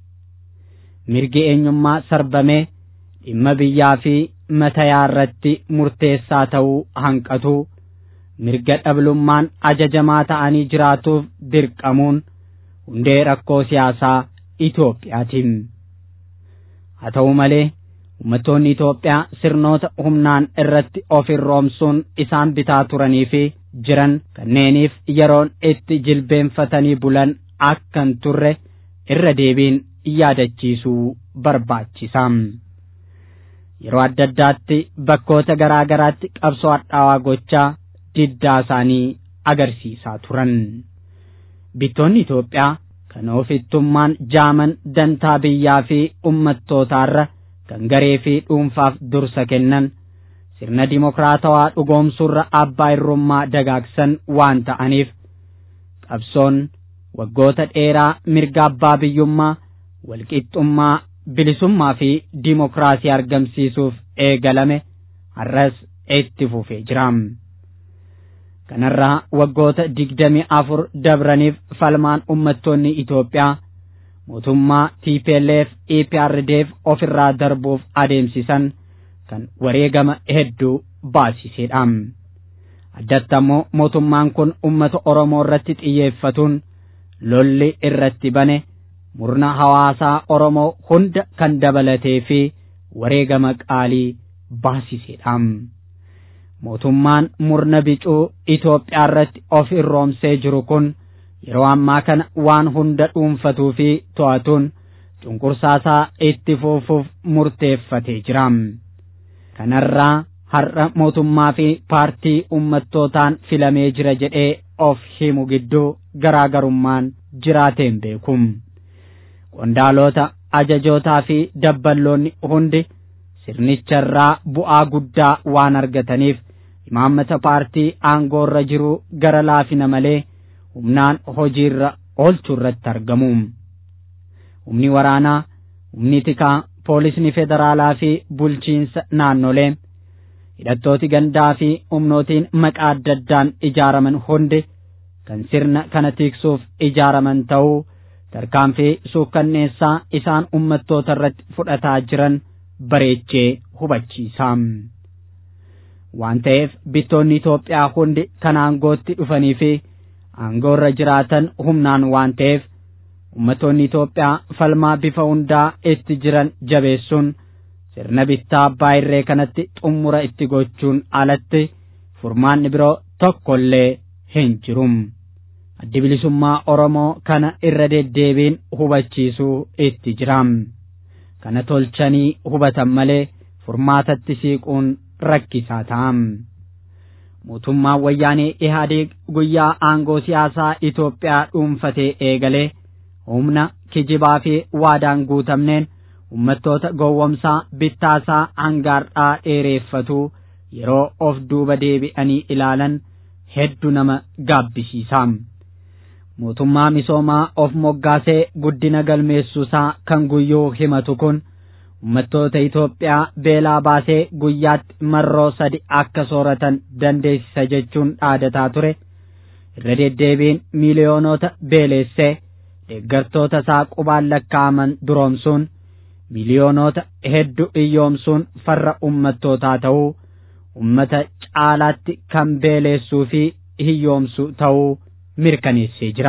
mirgi eenyummaa sarbamee dhimma biyyaa fi matayaa irratti murteessaa ta'uu hanqatu mirga dhablummaan ajajamaa ta'anii jiraatuuf dirqamuun hundee rakkoo siyaasaa Itoophiyaatiin. Haa ta'u malee uummattoonni Itoophiyaa sirnoota humnaan irratti of irroomsuun isaan bitaa turanii fi jiran kanneeniif yeroon itti jilbeenfatanii bulan akka hin turre irra deebiin yaadachiisuu barbaachisa. Yeroo adda addaatti bakkoota garaa garaatti qabsoo hadhaawaa gochaa diddaa isaanii agarsiisaa turan. Bittoonni Itoophiyaa kan ofittummaan jaaman dantaa biyyaa fi ummattootaarra kan garee fi dhuunfaaf dursa kennan sirna dimokiraatawaa dhugoomsuurra abbaa irrummaa dagaagsan waan ta'aniif qabsoon waggoota dheeraa mirga abbaa biyyummaa walqixxummaa bilisummaa fi dimokiraasii argamsiisuuf eegalame har'as itti fufee jira. kanarraa waggoota digdami afur dabraniif falmaan ummattoonni Itoophiyaa mootummaa TPLF EPRDF ofirraa darbuuf adeemsisan kan wareegama hedduu baasisedha. Addatti ammoo mootummaan kun ummata Oromoo irratti xiyyeeffatuun lolli irratti bane murna hawaasaa Oromoo hunda kan dabalatee fi wareegama qaalii baasisedha. mootummaan murna bicuu Itoophiyaa irratti of irroomsee jiru kun yeroo ammaa kana waan hunda dhuunfatuu fi to'atuun cunqursaasaa itti fufuuf murteeffatee jira. Kanarraa har'a mootummaa fi paartii ummattootaan filamee jira jedhee of himu gidduu garaagarummaan jiraateen beeku. Qondaalota ajajootaa fi dabballoonni hundi sirnicharraa bu'aa guddaa waan argataniif imaammata paartii aangoorra jiru gara laafina malee humnaan hojiirra oolchuu irratti argamu. Humni waraanaa, humni tikaa, poolisni federaalaa fi bulchiinsa naannolee hidhattooti gandaa fi humnootiin maqaa adda addaan ijaaraman hundi kan sirna kana tiksuuf ijaaraman ta'uu tarkaanfii suukkanneessaa isaan ummattoota irratti fudhataa jiran bareechee hubachiisa. waan ta'eef bittoonni Itoophiyaa hundi kan aangootti dhufanii fi aangoorra jiraatan humnaan waan ta'eef ummatoonni Itoophiyaa falmaa bifa hundaa itti jiran jabeessuun sirna bittaa abbaa irree kanatti xumura itti gochuun alatti furmaanni biroo tokkollee hin jiru. Addi bilisummaa Oromoo kana irra deddeebiin hubachiisuu itti jira. Kana tolchanii hubatan malee furmaatatti siiquun rakkisaa ta'a. Mootummaan wayyaanee Ihaadeeg guyyaa aangoo siyaasaa Itoophiyaa dhuunfatee eegalee humna kijibaa fi waadaan guutamneen ummattoota gowwomsaa bittaasaa hangaardhaa dheereeffatu yeroo of duuba deebi'anii ilaalan hedduu nama gaabbisiisa. Mootummaa misoomaa of moggaasee guddina galmeessuusaa kan guyyuu himatu kun ummattoota Itoophiyaa beelaa baasee guyyaatti marroo sadi akka sooratan dandeessisa jechuun dhaadataa ture irra deddeebiin miiliyoonota beeleessee deeggartoota isaa qubaan lakkaa'aman duroomsuun miiliyoonota hedduu iyyoomsuun farra ummattootaa ta'uu ummata caalaatti kan beeleessuu fi hiyyoomsu ta'uu mirkaneessee jira.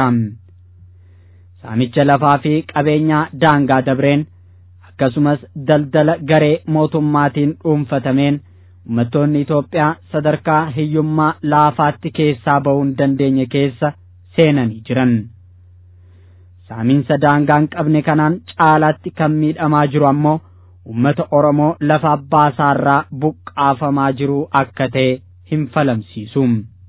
Saamicha lafaa fi qabeenyaa daangaa dabreen akkasumas daldala garee mootummaatiin dhuunfatameen uummattoonni Itoophiyaa sadarkaa hiyyummaa laafaatti keessaa ba'uu hin dandeenye keessa seenanii jiran. Saamiinsa daangaan qabne kanaan caalaatti kan miidhamaa jiru ammoo uummata Oromoo lafa abbaa isaarraa buqqaafamaa jiru akka ta'e hin falamsiisu.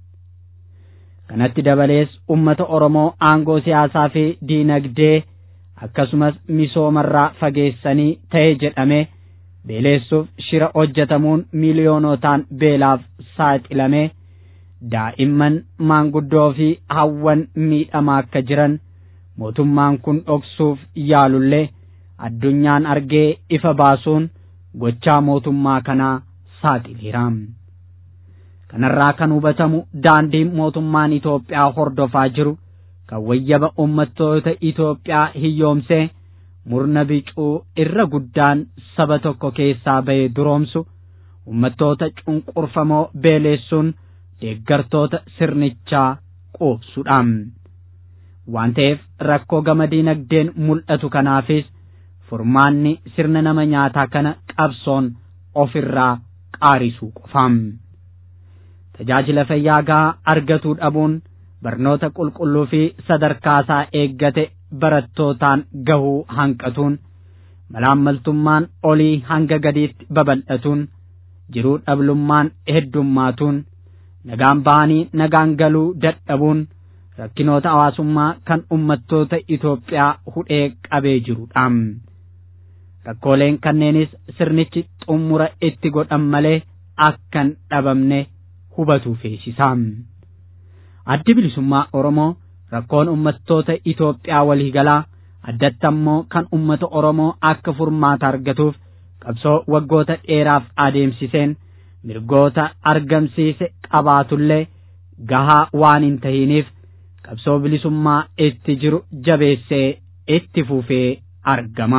Kanatti dabalees uummata Oromoo aangoo siyaasaa fi diinagdee akkasumas misoomarraa fageessanii ta'e jedhamee beeleessuuf shira hojjetamuun miiliyoonotaan beelaaf saaxilamee daa'imman maanguddoo fi hawwan miidhamaa akka jiran mootummaan kun dhoksuuf yaalullee addunyaan argee ifa baasuun gochaa mootummaa kanaa saaxileera. Kanarraa kan hubatamu daandiin mootummaan Itoophiyaa hordofaa jiru kan wayyaba uummattoota Itoophiyaa hiyyoomsee murna bicuu irra guddaan saba tokko keessaa ba'ee duroomsu uummattoota cunqurfamoo beeleessuun deeggartoota sirnichaa quubsudha. Waan ta'eef rakkoo gama diinagdeen mul'atu kanaafis furmaanni sirna nama nyaataa kana qabsoon ofirraa qaarisuu qofa. Tajaajila fayyaa gahaa argatuu dhabuun barnoota qulqulluu fi sadarkaasaa eeggate barattootaan gahuu hanqatuun malaammaltummaan olii hanga gadiitti babal'atuun jiruu dhablummaan heddummaatuun nagaan bahanii nagaan galuu dadhabuun rakkinoota hawaasummaa kan ummattoota Itoophiyaa hudhee qabee jirudha. Rakkooleen kanneenis sirnichi xumura itti godhan malee akkan dhabamne hubatu feesisa. Addi bilisummaa Oromoo rakkoon ummattoota Itoophiyaa waliigalaa addatti ammoo kan ummata Oromoo akka furmaata argatuuf qabsoo waggoota dheeraaf adeemsiseen mirgoota argamsiise qabaatullee gahaa waan hin tahiniif qabsoo bilisummaa itti jiru jabeessee itti fufee argama.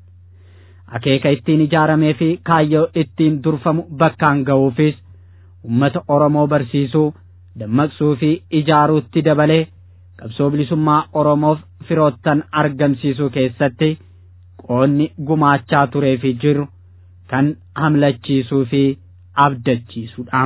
Akeeka ittiin ijaaramee fi kaayyoo ittiin durfamu bakkaan ga'uufis ummata Oromoo barsiisuu, dammaqsuu fi ijaaruutti dabalee qabsoo bilisummaa Oromoof firoottan argamsiisuu keessatti qoonni gumaachaa turee fi jiru kan hamlachiisuu fi abdachiisuudha.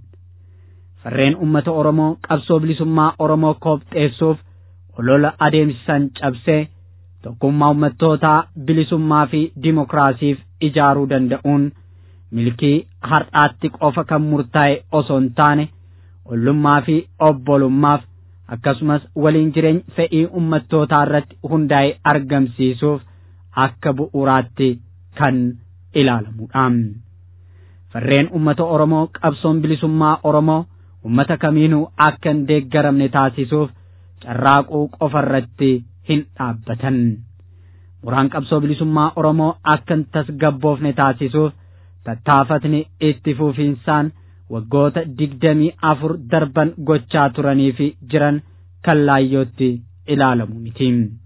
Farreen ummata Oromoo qabsoo bilisummaa Oromoo koobxeessuuf olola adeemsisan cabsee tokkummaa ummattootaa bilisummaa fi dimokiraasiif ijaaruu danda'uun milkii har'aatti qofa kan murtaa'e osoo hin taane ollummaa fi obbolummaaf akkasumas waliin jireenya fedhii ummattootaa irratti hundaa'e argamsiisuuf akka bu'uuraatti kan ilaalamudha. Farreen ummata Oromoo qabsoon bilisummaa Oromoo ummata kamiinuu akka hin deeggaramne taasisuuf carraaquu qofarratti hin dhaabbatan. Muraan qabsoo bilisummaa Oromoo akka hin tasgabboofne taasisuuf tattaafatni itti fufiinsaan waggoota digdamii afur darban gochaa turanii fi jiran kan laayyootti ilaalamu miti.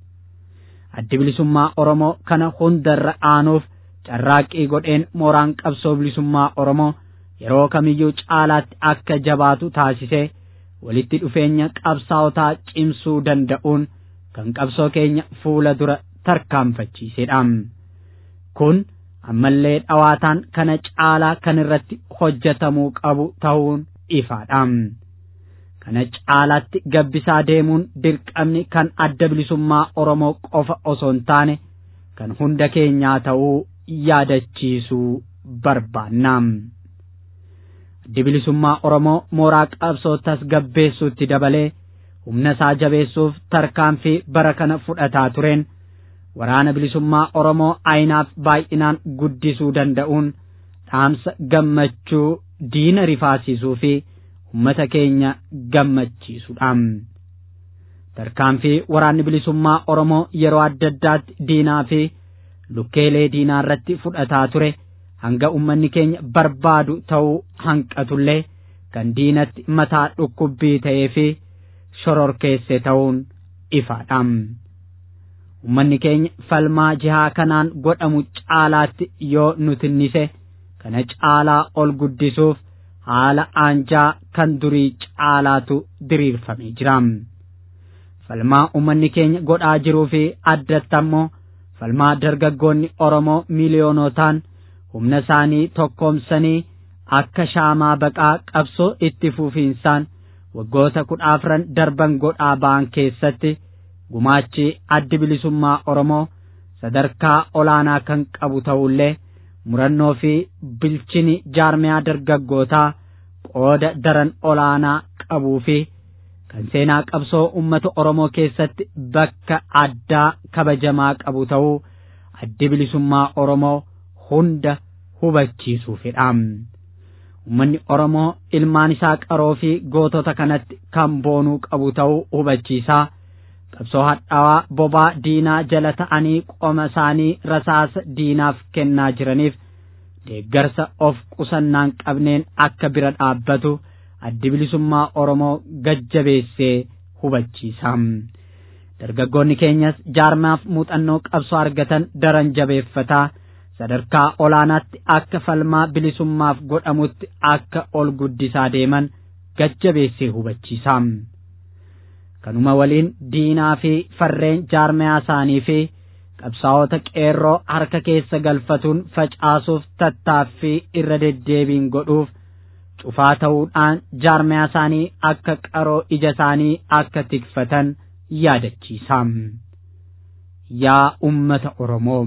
Addi bilisummaa Oromoo kana hundarra aanuuf carraaqqii godheen mooraan qabsoo bilisummaa Oromoo yeroo kamiyyuu caalaatti akka jabaatu taasisee walitti dhufeenya qabsaa'otaa cimsuu danda'uun kan qabsoo keenya fuula dura tarkaanfachiisedha. Kun ammallee dhawaataan kana caalaa kan irratti hojjetamuu qabu ta'uun ifaadha. Kana caalaatti gabbisaa deemuun dirqamni kan adda bilisummaa Oromoo qofa osoo hin taane kan hunda keenyaa ta'uu yaadachiisuu barbaanna. Addi bilisummaa Oromoo mooraa qabsoo tasgabbeessuutti dabalee humna isaa jabeessuuf tarkaanfii bara kana fudhataa tureen waraana bilisummaa Oromoo ayinaaf baay'inaan guddisuu danda'uun dhaamsa gammachuu diina rifaasisuu fi ummata keenya gammachiisuudha. Tarkaanfii waraanni bilisummaa Oromoo yeroo adda addaatti diinaa fi lukkeelee diinaa irratti fudhataa ture hanga ummanni keenya barbaadu ta'uu hanqatullee kan diinatti mataa dhukkubbii ta'ee fi shororkeesse ta'uun ifaadha. Ummanni keenya falmaa jihaa kanaan godhamu caalaatti yoo nutinnise kana caalaa ol guddisuuf haala aanjaa kan durii caalaatu diriirfamee jira. Falmaa ummanni keenya godhaa jiruu fi addatti ammoo falmaa dargaggoonni Oromoo miiliyoonotaan humna isaanii tokkoomsanii akka shaamaa baqaa qabsoo itti fufiinsaan waggoota kudha afran darban godhaa ba'an keessatti gumaachi addi bilisummaa Oromoo sadarkaa olaanaa kan qabu ta'ullee murannoo fi bilchini jaarmiyaa dargaggootaa qooda daran olaanaa qabuu fi kan seenaa qabsoo ummata Oromoo keessatti bakka addaa kabajamaa qabu ta'uu addi bilisummaa Oromoo hunda hubachiisuufidha. Uummanni Oromoo ilmaan isaa qaroo fi gootota kanatti kan boonuu qabu ta'uu hubachiisaa. Qabsoo hadhaawaa bobaa diinaa jala ta'anii qoma isaanii rasaasa diinaaf kennaa jiraniif deeggarsa of qusannaan qabneen akka bira dhaabbatu addi bilisummaa Oromoo gajjabeessee hubachiisa. Dargaggoonni keenyas jaarmaaf muuxannoo qabsoo argatan daran jabeeffataa. sadarkaa olaanaatti akka falmaa bilisummaaf godhamutti akka ol guddisaa deeman gajjabeessee hubachiisa. Kanuma waliin diinaa fi farreen jaarmayaa isaanii fi qabsaa'ota qeerroo harka keessa galfatuun facaasuuf tattaaffii irra deddeebiin godhuuf cufaa ta'uudhaan jaarmiyaa isaanii akka qaroo ija isaanii akka tikfatan yaadachiisa. Yaa ummata Oromoo.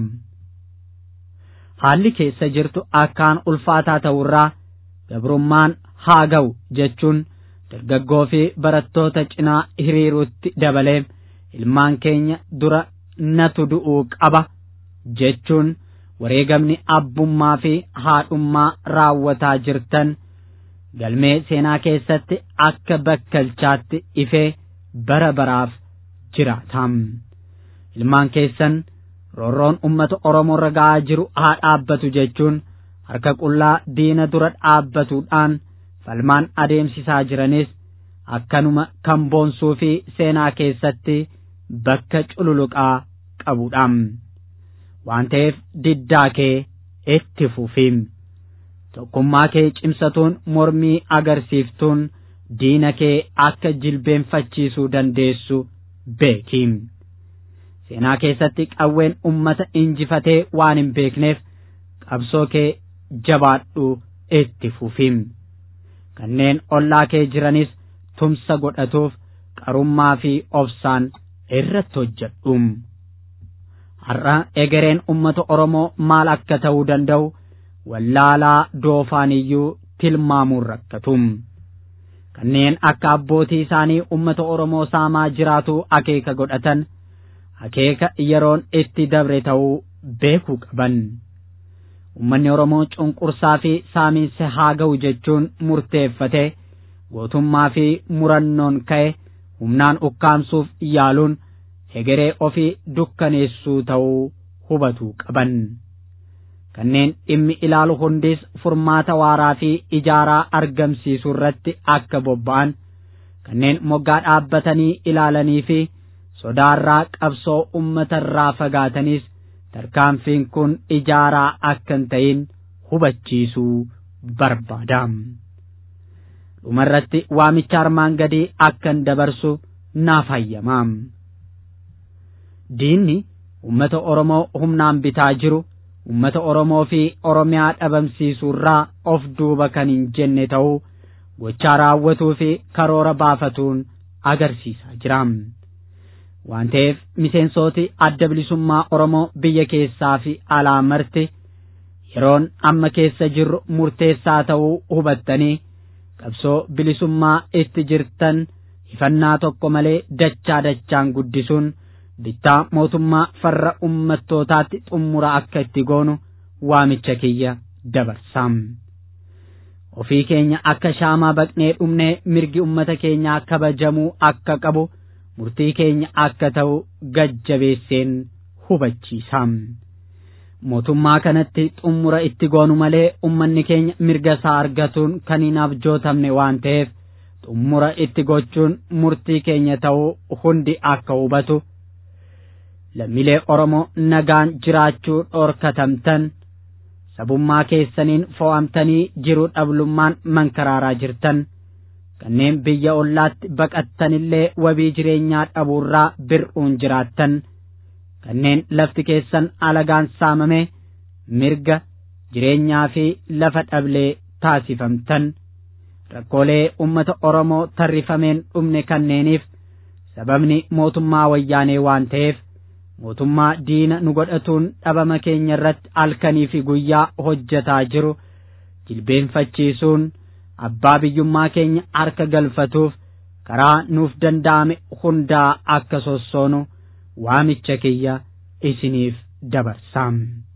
Haalli keessa jirtu akkaan ulfaataa ta'urraa gabrummaan haa ga'u jechuun dargaggoo fi barattoota cinaa hiriiruutti dabalee ilmaan keenya dura natu du'uu qaba jechuun wareegamni abbummaa fi haadhummaa raawwataa jirtan galmee seenaa keessatti akka bakkalchaatti ifee bara baraaf jiraatam. Ilmaan keessan roorroon ummata Oromoo irra ga'aa jiru haa dhaabbatu jechuun harka qullaa diina dura dhaabbatuudhaan falmaan adeemsisaa jiranis akkanuma kan boonsuu fi seenaa keessatti bakka cululuqaa qabudha. Waan ta'eef diddaa kee itti fufiim. Tokkummaa kee cimsatuun mormii agarsiiftuun diina kee akka jilbeenfachiisuu dandeessu beekiim. Seenaa keessatti qawween ummata injifatee waan hin beekneef qabsoo kee jabaadhu itti fufiim. Kanneen ollaa kee jiranis tumsa godhatuuf qarummaa fi obsaan irratti hojjedhu. Har'a egereen ummata Oromoo maal akka ta'uu danda'u wallaalaa doofaan iyyuu tilmaamuun rakkatu. Kanneen akka abbootii isaanii ummata Oromoo saamaa jiraatu akeeka godhatan akeeka yeroon itti dabre ta'uu beekuu qaban. Uummanni Oromoo cunqursaa fi saamiinsa haa ga'u jechuun murteeffate gootummaa fi murannoon ka'e humnaan ukkaamsuuf yaaluun hegeree ofii dukkaneessuu ta'uu hubatuu qaban. Kanneen dhimmi ilaalu hundis furmaata waaraa fi ijaaraa argamsiisuu irratti akka bobba'an kanneen moggaa dhaabbatanii ilaalanii fi sodaarraa qabsoo uummatarraa fagaatanis tarkaanfiin kun ijaaraa akka hin ta'in hubachiisuu barbaada. Dhumarratti waamicha armaan gadii akkan dabarsu naaf hayyama. Diinni uummata Oromoo humnaan bitaa jiru uummata Oromoo fi Oromiyaa dhabamsiisuurraa of duuba kan hin jenne ta'uu gochaa raawwatuu fi karoora baafatuun agarsiisaa jira. waan ta'eef miseensooti adda bilisummaa Oromoo biyya keessaa fi alaa marti yeroon amma keessa jirru murteessaa ta'uu hubattanii qabsoo bilisummaa itti jirtan ifannaa tokko malee dachaa dachaan guddisuun bittaa mootummaa farra ummattootaatti xummura akka itti goonu waamicha kiyya dabarsaam. Ofii keenya akka shaamaa baqnee dhumnee mirgi ummata keenyaa kabajamuu akka qabu. murtii keenya akka ta'u gajjabeesseen hubachiisaam. Mootummaa kanatti xummura itti goonu malee ummanni keenya mirga isaa argatuun kan hin abjootamne waan ta'eef xummura itti gochuun murtii keenya ta'uu hundi akka hubatu. Lammiilee Oromoo nagaan jiraachuu dhorkatamtan sabummaa keessaniin fo'amtanii jiruu dhablummaan mankaraaraa jirtan. kanneen biyya ollaatti baqattanillee wabii jireenyaa dhabuurraa bir'uun jiraattan kanneen lafti keessan alagaan saamame mirga jireenyaa fi lafa dhablee taasifamtan rakkoolee ummata Oromoo tarrifameen dhumne kanneeniif sababni mootummaa wayyaanee waan ta'eef mootummaa diina nu godhatuun dhabama keenya irratti halkanii fi guyyaa hojjetaa jiru jilbeenfachiisuun abbaa biyyummaa keenya harka galfatuuf karaa nuuf danda'ame hundaa akka sossoonu waamicha kiyya isiniif dabarsaam.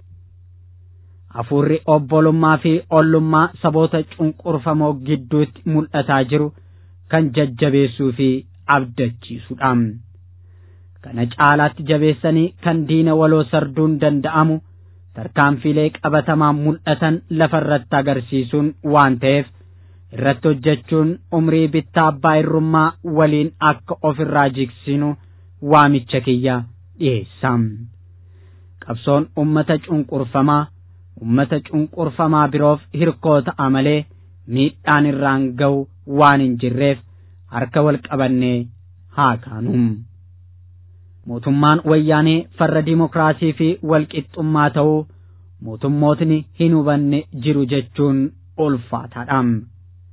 Hafuurri obbolummaa fi ollummaa saboota cunqurfamoo gidduutti mul'ataa jiru kan jajjabeessuu fi abdachiisudha. Kana caalaatti jabeessanii kan diina waloo sarduun danda'amu tarkaanfiilee qabatamaan mul'atan lafarratti agarsiisuun waan ta'eef. irratti hojjechuun umrii bittaa abbaa irrummaa waliin akka ofirraa jigsinu waamicha kiyya dhiyeessaam. Qabsoon ummata cunqurfamaa ummata cunqurfamaa biroof hirkoo ta'a malee miidhaan irraan ga'u waan hin jirreef harka wal qabannee haa kaanum. Mootummaan wayyaanee farra dimokiraasii fi walqixxummaa ta'uu mootummootni hin hubanne jiru jechuun ulfaataadha.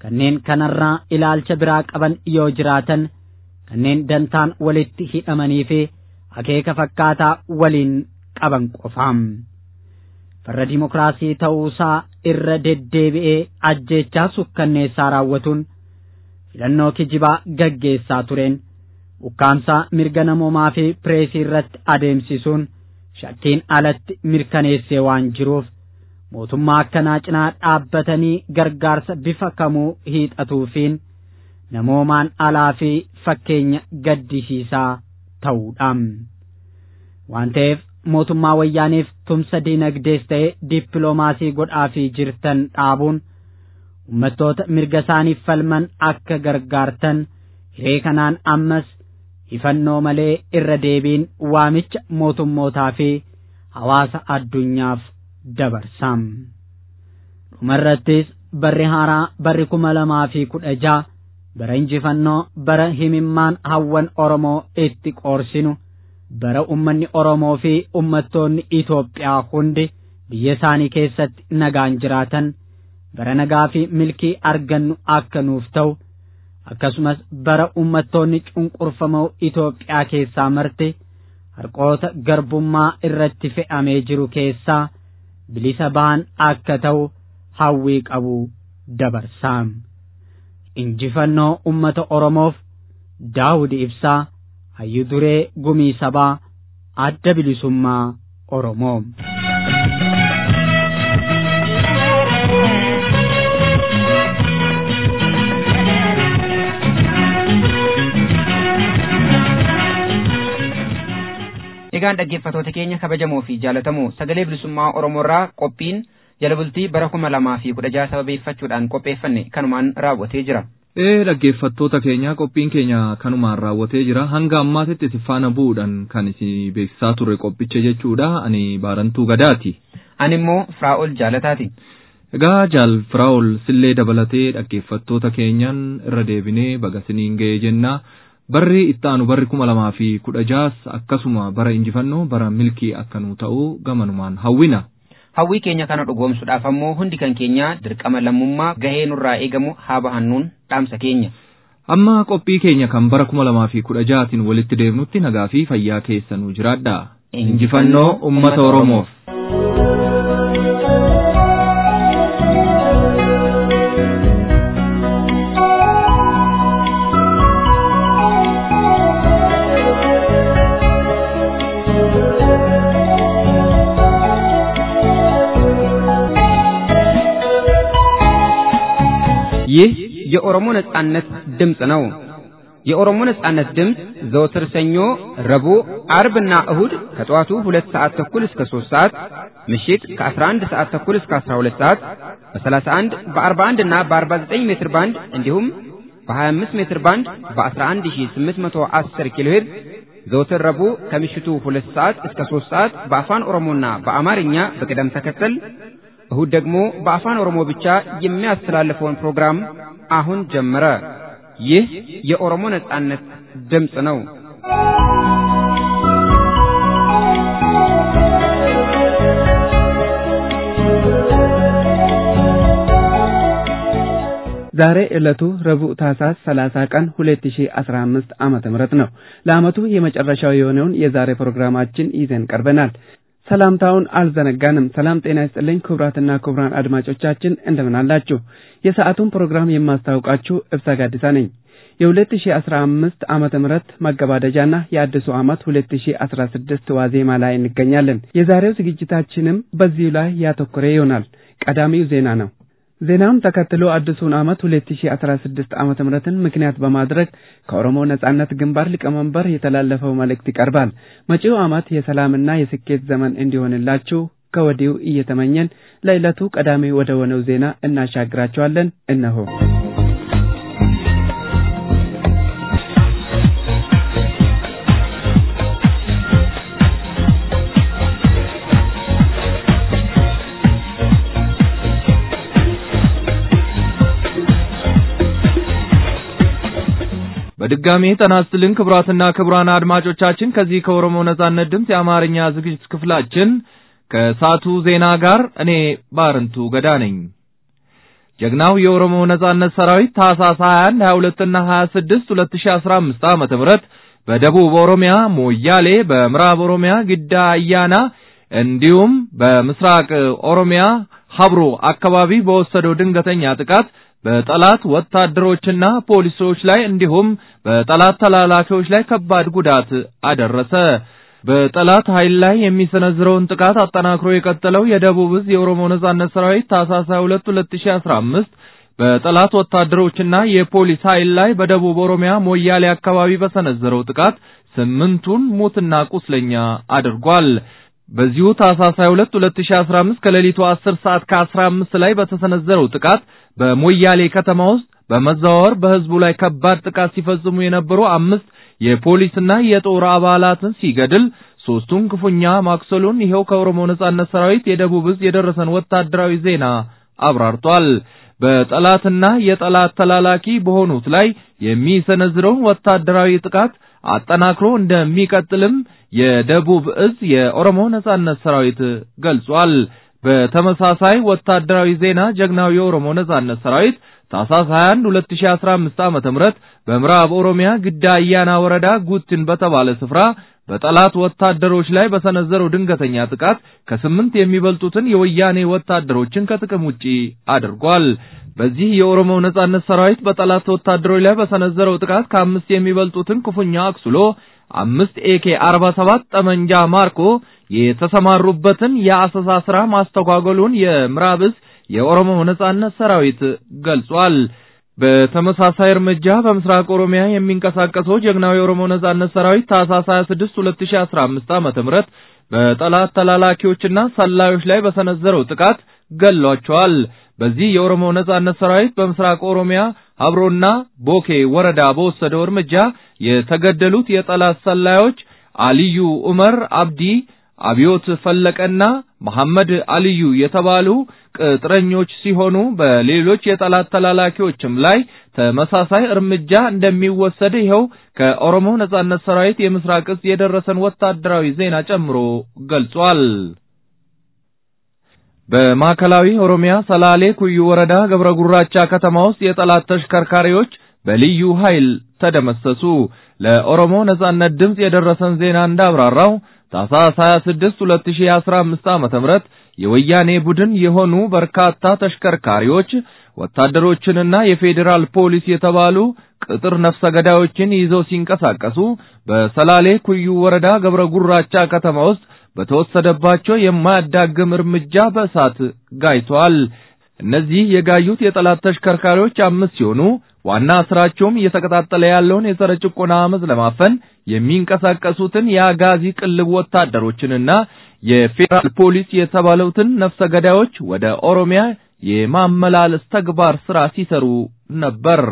kanneen kanarraa ilaalcha biraa qaban yoo jiraatan kanneen dantaan walitti hidhamanii fi akeeka fakkaataa waliin qaban qofaam. farra dimokiraasii ta'uusaa irra deddeebi'ee ajjeechaa sukkanneessaa raawwatuun filannoo kijibaa gaggeessaa tureen ukkaamsaa mirga namoomaa fi pireesii irratti adeemsisuun shakkiin alatti mirkaneessee waan jiruuf mootummaa akkanaa cinaa dhaabbatanii gargaarsa bifa kamuu hiixatuufiin namoomaan alaa fi fakkeenya gaddisiisaa ta'uudhaam waan ta'eef mootummaa wayyaaniif tumsa diinagdees ta'e dippiloomaasii godhaafii jirtan dhaabuun ummattoota mirga isaaniif falman akka gargaartan hiree kanaan ammas ifannoo malee irra deebiin waamicha mootummootaa fi hawaasa addunyaaf dabarsaam. dhumarrattis barri haaraa barri kuma lamaa fi kudha ja'a bara injifannoo bara himimmaan hawwan oromoo itti qoorsinu. bara ummanni Oromoo fi ummattoonni Itoophiyaa hundi biyya isaanii keessatti nagaan jiraatan bara nagaa fi milkii argannu akka nuuf ta'u akkasumas bara ummattoonni cunqurfamoo Itoophiyaa keessaa marte harqoota garbummaa irratti fe'amee jiru keessaa bilisa ba'an akka ta'u hawwii qabu dabarsaam. Injifannoo ummata Oromoof Daawudi Ibsaa hayyuu duree gumii sabaa adda bilisummaa Oromoo. Egaan dhaggeeffatoota keenya kabajamoo fi jaalatamoo sagalee bilisummaa Oromoorraa qophiin jala bultii bara kuma lamaa fi kudha jaha sababeeffachuudhaan qopheeffanne kanumaan raawwatee jira. Ee dhaggeeffattoota keenya qophiin keenya kanumaan raawwatee jira hanga ammaatitti isin faana bu'uudhaan kan isin beeksisaa turre qophicha jechuudha ani baarantuu gadaati. Ani immoo Firaa'ol jaalataati. Egaa jaal Firaa'ol sillee dabalatee dhaggeeffattoota keenyaan irra deebinee baga isiniin ga'ee jenna. Barri itti aanu barri kuma lamaa fi kudha jaas akkasuma bara injifannoo bara milkii akka nu ta'u gamanumaan hawwina. Hawwii keenya kana dhugoomsuudhaaf ammoo hundi kan keenya dirqama lammummaa gahee nurraa eegamu haa bahannuun dhaamsa keenya. Amma qophii keenya kan bara kuma lamaa fi kudha jaatiin walitti deemnutti nagaa fi fayyaa keessa nu jiraadha. Injifannoo uummata Oromoof. ይህ የኦሮሞ ነጻነት ድምፅ ነው። የኦሮሞ ነጻነት ድምፅ ዘወትር ሰኞ፣ ረቡዕ፣ አርብና እሁድ ከጠዋቱ ሁለት ሰዓት ተኩል እስከ ሦስት ሰዓት ምሽት ከ11 ሰዓት ተኩል እስከ 12 ሰዓት በ31 በ41 እና በ49 ሜትር ባንድ እንዲሁም በ25 ሜትር ባንድ በ11810 ኪሎ ሄርዝ ዘወትር ረቡዕ ከምሽቱ ሁለት ሰዓት እስከ ሦስት ሰዓት በአፋን ኦሮሞና በአማርኛ በቅደም ተከተል እሁድ ደግሞ በአፋን ኦሮሞ ብቻ የሚያስተላልፈውን ፕሮግራም አሁን ጀመረ። ይህ የኦሮሞ ነጻነት ድምፅ ነው። ዛሬ ዕለቱ ረቡዕ ታህሳስ 30 ቀን 2015 ዓመተ ምህረት ነው። ለዓመቱ የመጨረሻው የሆነውን የዛሬ ፕሮግራማችን ይዘን ቀርበናል። ሰላምታውን አልዘነጋንም። ሰላም ጤና ይስጥልኝ ክቡራትና ክቡራን አድማጮቻችን እንደምን አላችሁ? የሰዓቱን ፕሮግራም የማስታውቃችሁ እብሳ ጋዲሳ ነኝ። የ2015 ዓመተ ምህረት ማገባደጃና የአዲሱ ዓመት 2016 ዋዜማ ላይ እንገኛለን። የዛሬው ዝግጅታችንም በዚሁ ላይ ያተኮረ ይሆናል። ቀዳሚው ዜና ነው። ዜናውን ተከትሎ አዲሱን ዓመት 2016 ዓመተ ምህረትን ምክንያት በማድረግ ከኦሮሞ ነጻነት ግንባር ሊቀመንበር የተላለፈው መልእክት ይቀርባል። መጪው ዓመት የሰላምና የስኬት ዘመን እንዲሆንላችሁ ከወዲሁ እየተመኘን ለዕለቱ ቀዳሚ ወደ ሆነው ዜና እናሻግራቸዋለን። እነሆ በድጋሚ ጤና ይስጥልን ክቡራትና ክቡራን አድማጮቻችን ከዚህ ከኦሮሞ ነጻነት ድምፅ የአማርኛ ዝግጅት ክፍላችን ከሳቱ ዜና ጋር እኔ ባርንቱ ገዳ ነኝ። ጀግናው የኦሮሞ ነጻነት ሰራዊት ታህሳስ 21 22 እና 26 2015 ዓመተ ምህረት በደቡብ ኦሮሚያ ሞያሌ፣ በምዕራብ ኦሮሚያ ግዳ አያና እንዲሁም በምስራቅ ኦሮሚያ ሀብሮ አካባቢ በወሰደው ድንገተኛ ጥቃት በጠላት ወታደሮችና ፖሊሶች ላይ እንዲሁም በጠላት ተላላኪዎች ላይ ከባድ ጉዳት አደረሰ። በጠላት ኃይል ላይ የሚሰነዝረውን ጥቃት አጠናክሮ የቀጠለው የደቡብ ዕዝ የኦሮሞ ነጻነት ሰራዊት ታህሳስ 22 2015 በጠላት ወታደሮችና የፖሊስ ኃይል ላይ በደቡብ ኦሮሚያ ሞያሌ አካባቢ በሰነዘረው ጥቃት ስምንቱን ሙትና ቁስለኛ አድርጓል። በዚሁ ታህሳስ 22 2015 ከሌሊቱ 10 ሰዓት ከ15 ላይ በተሰነዘረው ጥቃት በሞያሌ ከተማ ውስጥ በመዘዋወር በህዝቡ ላይ ከባድ ጥቃት ሲፈጽሙ የነበሩ አምስት የፖሊስና የጦር አባላትን ሲገድል ሶስቱን ክፉኛ ማቁሰሉን ይኸው ከኦሮሞ ነጻነት ሰራዊት የደቡብ ዕዝ የደረሰን ወታደራዊ ዜና አብራርቷል። በጠላትና የጠላት ተላላኪ በሆኑት ላይ የሚሰነዝረውን ወታደራዊ ጥቃት አጠናክሮ እንደሚቀጥልም የደቡብ ዕዝ የኦሮሞ ነጻነት ሰራዊት ገልጿል። በተመሳሳይ ወታደራዊ ዜና ጀግናው የኦሮሞ ነጻነት ሰራዊት ታህሳስ 21 2015 ዓመተ ምህረት በምዕራብ ኦሮሚያ ግዳ አያና ወረዳ ጉትን በተባለ ስፍራ በጠላት ወታደሮች ላይ በሰነዘረው ድንገተኛ ጥቃት ከስምንት የሚበልጡትን የወያኔ ወታደሮችን ከጥቅም ውጪ አድርጓል። በዚህ የኦሮሞ ነጻነት ሰራዊት በጠላት ወታደሮች ላይ በሰነዘረው ጥቃት ከአምስት የሚበልጡትን ክፉኛ አቁስሎ አምስት ኤኬ 47 ጠመንጃ ማርኮ የተሰማሩበትን የአሰሳ ስራ ማስተጓጎሉን የምዕራብ ዕዝ የኦሮሞ ነጻነት ሰራዊት ገልጿል። በተመሳሳይ እርምጃ በምስራቅ ኦሮሚያ የሚንቀሳቀሰው ጀግናው የኦሮሞ ነጻነት ሰራዊት ታህሳስ 26 2015 ዓመተ ምህረት በጠላት ተላላኪዎችና ሰላዮች ላይ በሰነዘረው ጥቃት ገሏቸዋል። በዚህ የኦሮሞ ነጻነት ሰራዊት በምስራቅ ኦሮሚያ ሀብሮና ቦኬ ወረዳ በወሰደው እርምጃ የተገደሉት የጠላት ሰላዮች አልዩ ዑመር አብዲ፣ አብዮት ፈለቀና መሐመድ አልዩ የተባሉ ቅጥረኞች ሲሆኑ በሌሎች የጠላት ተላላኪዎችም ላይ ተመሳሳይ እርምጃ እንደሚወሰድ ይኸው ከኦሮሞ ነጻነት ሰራዊት የምስራቅ ዕዝ የደረሰን ወታደራዊ ዜና ጨምሮ ገልጿል። በማዕከላዊ ኦሮሚያ ሰላሌ ኩዩ ወረዳ ገብረ ጉራቻ ከተማ ውስጥ የጠላት ተሽከርካሪዎች በልዩ ኃይል ተደመሰሱ። ለኦሮሞ ነጻነት ድምፅ የደረሰን ዜና እንዳብራራው ታህሳስ 26 2015 ዓመተ ምህረት የወያኔ ቡድን የሆኑ በርካታ ተሽከርካሪዎች ወታደሮችንና የፌዴራል ፖሊስ የተባሉ ቅጥር ነፍሰ ገዳዮችን ይዘው ሲንቀሳቀሱ በሰላሌ ኩዩ ወረዳ ገብረ ጉራቻ ከተማ ውስጥ በተወሰደባቸው የማያዳግም እርምጃ በእሳት ጋይተዋል። እነዚህ የጋዩት የጠላት ተሽከርካሪዎች አምስት ሲሆኑ ዋና ስራቸውም እየተቀጣጠለ ያለውን የጸረ ጭቆና አመፅ ለማፈን የሚንቀሳቀሱትን የአጋዚ ቅልብ ወታደሮችንና የፌዴራል ፖሊስ የተባሉትን ነፍሰ ገዳዮች ወደ ኦሮሚያ የማመላለስ ተግባር ስራ ሲሰሩ ነበር።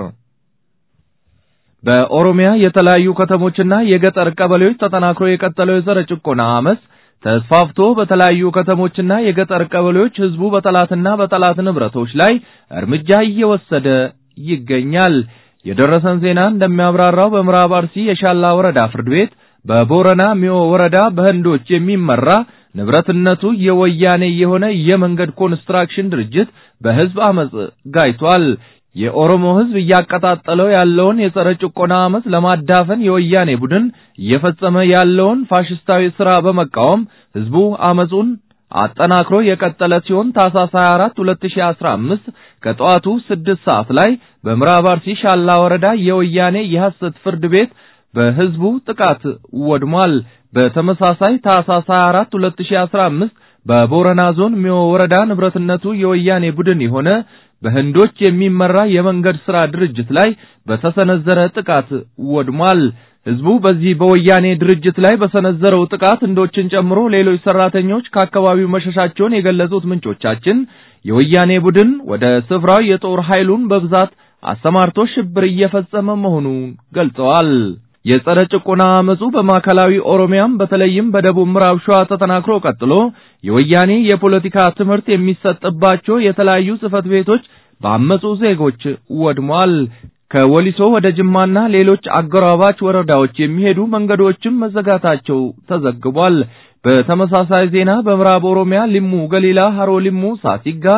በኦሮሚያ የተለያዩ ከተሞችና የገጠር ቀበሌዎች ተጠናክሮ የቀጠለው የጸረ ጭቆና አመፅ ተስፋፍቶ በተለያዩ ከተሞችና የገጠር ቀበሌዎች ህዝቡ በጠላትና በጠላት ንብረቶች ላይ እርምጃ እየወሰደ ይገኛል። የደረሰን ዜና እንደሚያብራራው በምዕራብ አርሲ የሻላ ወረዳ ፍርድ ቤት በቦረና ሚዮ ወረዳ በህንዶች የሚመራ ንብረትነቱ የወያኔ የሆነ የመንገድ ኮንስትራክሽን ድርጅት በህዝብ አመጽ ጋይቷል። የኦሮሞ ህዝብ እያቀጣጠለው ያለውን የጸረ ጭቆና አመጽ ለማዳፈን የወያኔ ቡድን እየፈጸመ ያለውን ፋሽስታዊ ስራ በመቃወም ህዝቡ አመጹን አጠናክሮ የቀጠለ ሲሆን ታህሳስ 24 2015 ከጠዋቱ 6 ሰዓት ላይ በምዕራብ አርሲ ሻላ ወረዳ የወያኔ የሐሰት ፍርድ ቤት በህዝቡ ጥቃት ወድሟል። በተመሳሳይ ታህሳስ 24 2015 በቦረና ዞን ሚዮ ወረዳ ንብረትነቱ የወያኔ ቡድን የሆነ በህንዶች የሚመራ የመንገድ ሥራ ድርጅት ላይ በተሰነዘረ ጥቃት ወድሟል። ህዝቡ በዚህ በወያኔ ድርጅት ላይ በሰነዘረው ጥቃት ህንዶችን ጨምሮ ሌሎች ሰራተኞች ከአካባቢው መሸሻቸውን የገለጹት ምንጮቻችን የወያኔ ቡድን ወደ ስፍራው የጦር ኃይሉን በብዛት አሰማርቶ ሽብር እየፈጸመ መሆኑን ገልጸዋል። የጸረ ጭቆና አመጹ በማዕከላዊ ኦሮሚያም በተለይም በደቡብ ምዕራብ ሸዋ ተጠናክሮ ቀጥሎ የወያኔ የፖለቲካ ትምህርት የሚሰጥባቸው የተለያዩ ጽህፈት ቤቶች በአመጹ ዜጎች ወድሟል። ከወሊሶ ወደ ጅማና ሌሎች አጎራባች ወረዳዎች የሚሄዱ መንገዶችም መዘጋታቸው ተዘግቧል። በተመሳሳይ ዜና በምዕራብ ኦሮሚያ ሊሙ ገሊላ፣ ሀሮ ሊሙ፣ ሳሲጋ፣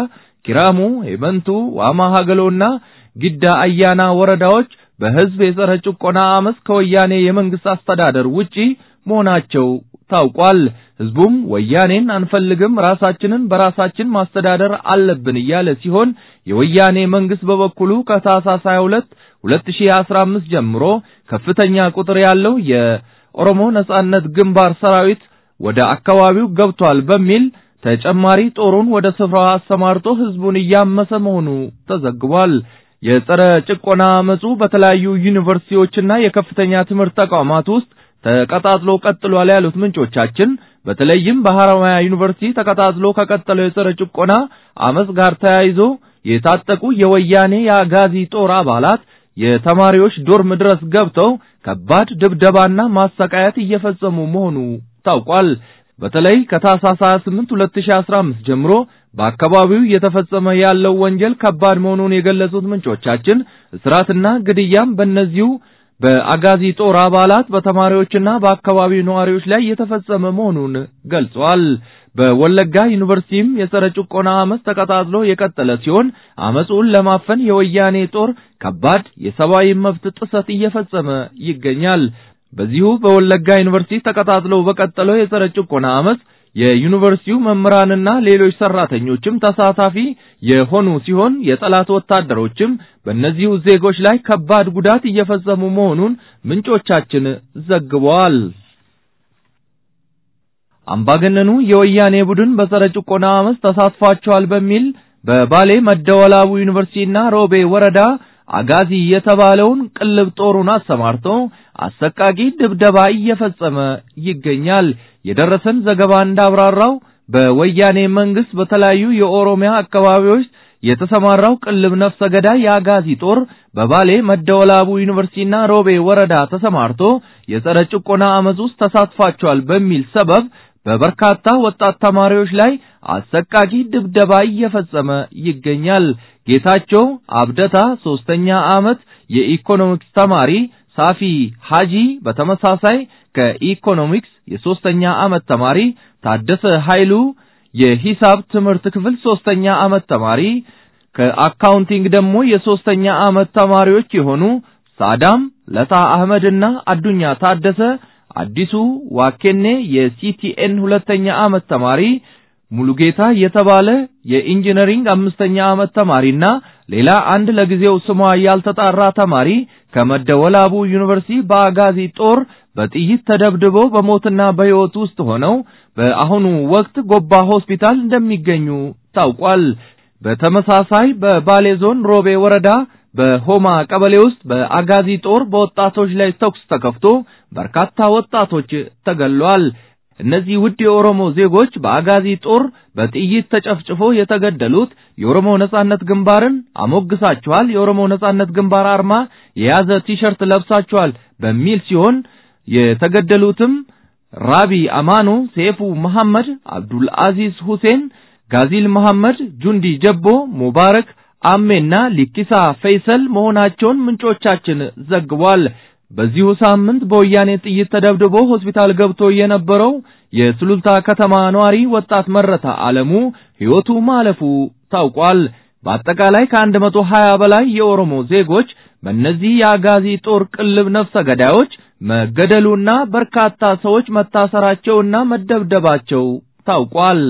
ኪራሙ፣ ሄበንቱ፣ ዋማ ሀገሎና ጊዳ አያና ወረዳዎች በህዝብ የጸረ ጭቆና አመፅ ከወያኔ የመንግስት አስተዳደር ውጪ መሆናቸው ታውቋል። ህዝቡም ወያኔን አንፈልግም፣ ራሳችንን በራሳችን ማስተዳደር አለብን እያለ ሲሆን የወያኔ መንግስት በበኩሉ ከታህሳስ 22 2015 ጀምሮ ከፍተኛ ቁጥር ያለው የኦሮሞ ነጻነት ግንባር ሰራዊት ወደ አካባቢው ገብቷል በሚል ተጨማሪ ጦሩን ወደ ስፍራው አሰማርቶ ህዝቡን እያመሰ መሆኑ ተዘግቧል። የጸረ ጭቆና አመፁ በተለያዩ ዩኒቨርሲቲዎችና የከፍተኛ ትምህርት ተቋማት ውስጥ ተቀጣጥሎ ቀጥሏል ያሉት ምንጮቻችን በተለይም በሐረማያ ዩኒቨርሲቲ ተቀጣጥሎ ከቀጠለው የጸረ ጭቆና አመፅ ጋር ተያይዞ የታጠቁ የወያኔ የአጋዚ ጦር አባላት የተማሪዎች ዶርም ድረስ ገብተው ከባድ ድብደባና ማሰቃየት እየፈጸሙ መሆኑ ታውቋል። በተለይ ከታህሳስ 28 2015 ጀምሮ በአካባቢው እየተፈጸመ ያለው ወንጀል ከባድ መሆኑን የገለጹት ምንጮቻችን እስራትና ግድያም በእነዚሁ በአጋዚ ጦር አባላት በተማሪዎችና በአካባቢው ነዋሪዎች ላይ የተፈጸመ መሆኑን ገልጸዋል። በወለጋ ዩኒቨርሲቲም የጸረ ጭቆና አመፅ ተቀጣጥሎ የቀጠለ ሲሆን አመፁን ለማፈን የወያኔ ጦር ከባድ የሰብአዊ መብት ጥሰት እየፈጸመ ይገኛል። በዚሁ በወለጋ ዩኒቨርሲቲ ተቀጣጥሎ በቀጠለው የጸረ ጭቆና አመፅ የዩኒቨርሲቲው መምህራንና ሌሎች ሰራተኞችም ተሳታፊ የሆኑ ሲሆን የጠላት ወታደሮችም በእነዚሁ ዜጎች ላይ ከባድ ጉዳት እየፈጸሙ መሆኑን ምንጮቻችን ዘግበዋል። አምባገነኑ የወያኔ ቡድን በጸረ ጭቆና አመፅ ተሳትፏቸዋል በሚል በባሌ መደወላቡ ዩኒቨርሲቲና ሮቤ ወረዳ አጋዚ የተባለውን ቅልብ ጦሩን አሰማርቶ አሰቃቂ ድብደባ እየፈጸመ ይገኛል። የደረሰን ዘገባ እንዳብራራው በወያኔ መንግስት በተለያዩ የኦሮሚያ አካባቢዎች የተሰማራው ቅልብ ነፍሰ ገዳይ የአጋዚ ጦር በባሌ መደወላቡ ዩኒቨርሲቲና ሮቤ ወረዳ ተሰማርቶ የጸረ ጭቆና አመፅ ውስጥ ተሳትፏቸዋል በሚል ሰበብ በበርካታ ወጣት ተማሪዎች ላይ አሰቃቂ ድብደባ እየፈጸመ ይገኛል። ጌታቸው አብደታ ሶስተኛ ዓመት የኢኮኖሚክስ ተማሪ፣ ሳፊ ሃጂ በተመሳሳይ ከኢኮኖሚክስ የሶስተኛ ዓመት ተማሪ፣ ታደሰ ኃይሉ የሂሳብ ትምህርት ክፍል ሶስተኛ ዓመት ተማሪ፣ ከአካውንቲንግ ደግሞ የሶስተኛ ዓመት ተማሪዎች የሆኑ ሳዳም ለታ አህመድና አዱኛ ታደሰ አዲሱ ዋኬኔ የሲቲኤን ሁለተኛ ዓመት ተማሪ ሙሉጌታ የተባለ የኢንጂነሪንግ አምስተኛ ዓመት ተማሪና ሌላ አንድ ለጊዜው ስሟ ያልተጣራ ተማሪ ከመደወላቡ ዩኒቨርሲቲ በአጋዚ ጦር በጥይት ተደብድበው በሞትና በሕይወት ውስጥ ሆነው በአሁኑ ወቅት ጎባ ሆስፒታል እንደሚገኙ ታውቋል። በተመሳሳይ በባሌ ዞን ሮቤ ወረዳ በሆማ ቀበሌ ውስጥ በአጋዚ ጦር በወጣቶች ላይ ተኩስ ተከፍቶ በርካታ ወጣቶች ተገለዋል። እነዚህ ውድ የኦሮሞ ዜጎች በአጋዚ ጦር በጥይት ተጨፍጭፎ የተገደሉት የኦሮሞ ነጻነት ግንባርን አሞግሳችኋል፣ የኦሮሞ ነጻነት ግንባር አርማ የያዘ ቲሸርት ለብሳችኋል በሚል ሲሆን የተገደሉትም ራቢ አማኑ፣ ሴፉ መሐመድ፣ አብዱል አዚዝ ሁሴን፣ ጋዚል መሐመድ፣ ጁንዲ ጀቦ፣ ሙባረክ አሜና ሊኪሳ ፈይሰል መሆናቸውን ምንጮቻችን ዘግቧል። በዚሁ ሳምንት በወያኔ ጥይት ተደብድቦ ሆስፒታል ገብቶ የነበረው የሱሉልታ ከተማ ነዋሪ ወጣት መረታ አለሙ ሕይወቱ ማለፉ ታውቋል። በአጠቃላይ ከአንድ መቶ ሀያ በላይ የኦሮሞ ዜጎች በእነዚህ የአጋዚ ጦር ቅልብ ነፍሰ ገዳዮች መገደሉና በርካታ ሰዎች መታሰራቸውና መደብደባቸው ታውቋል።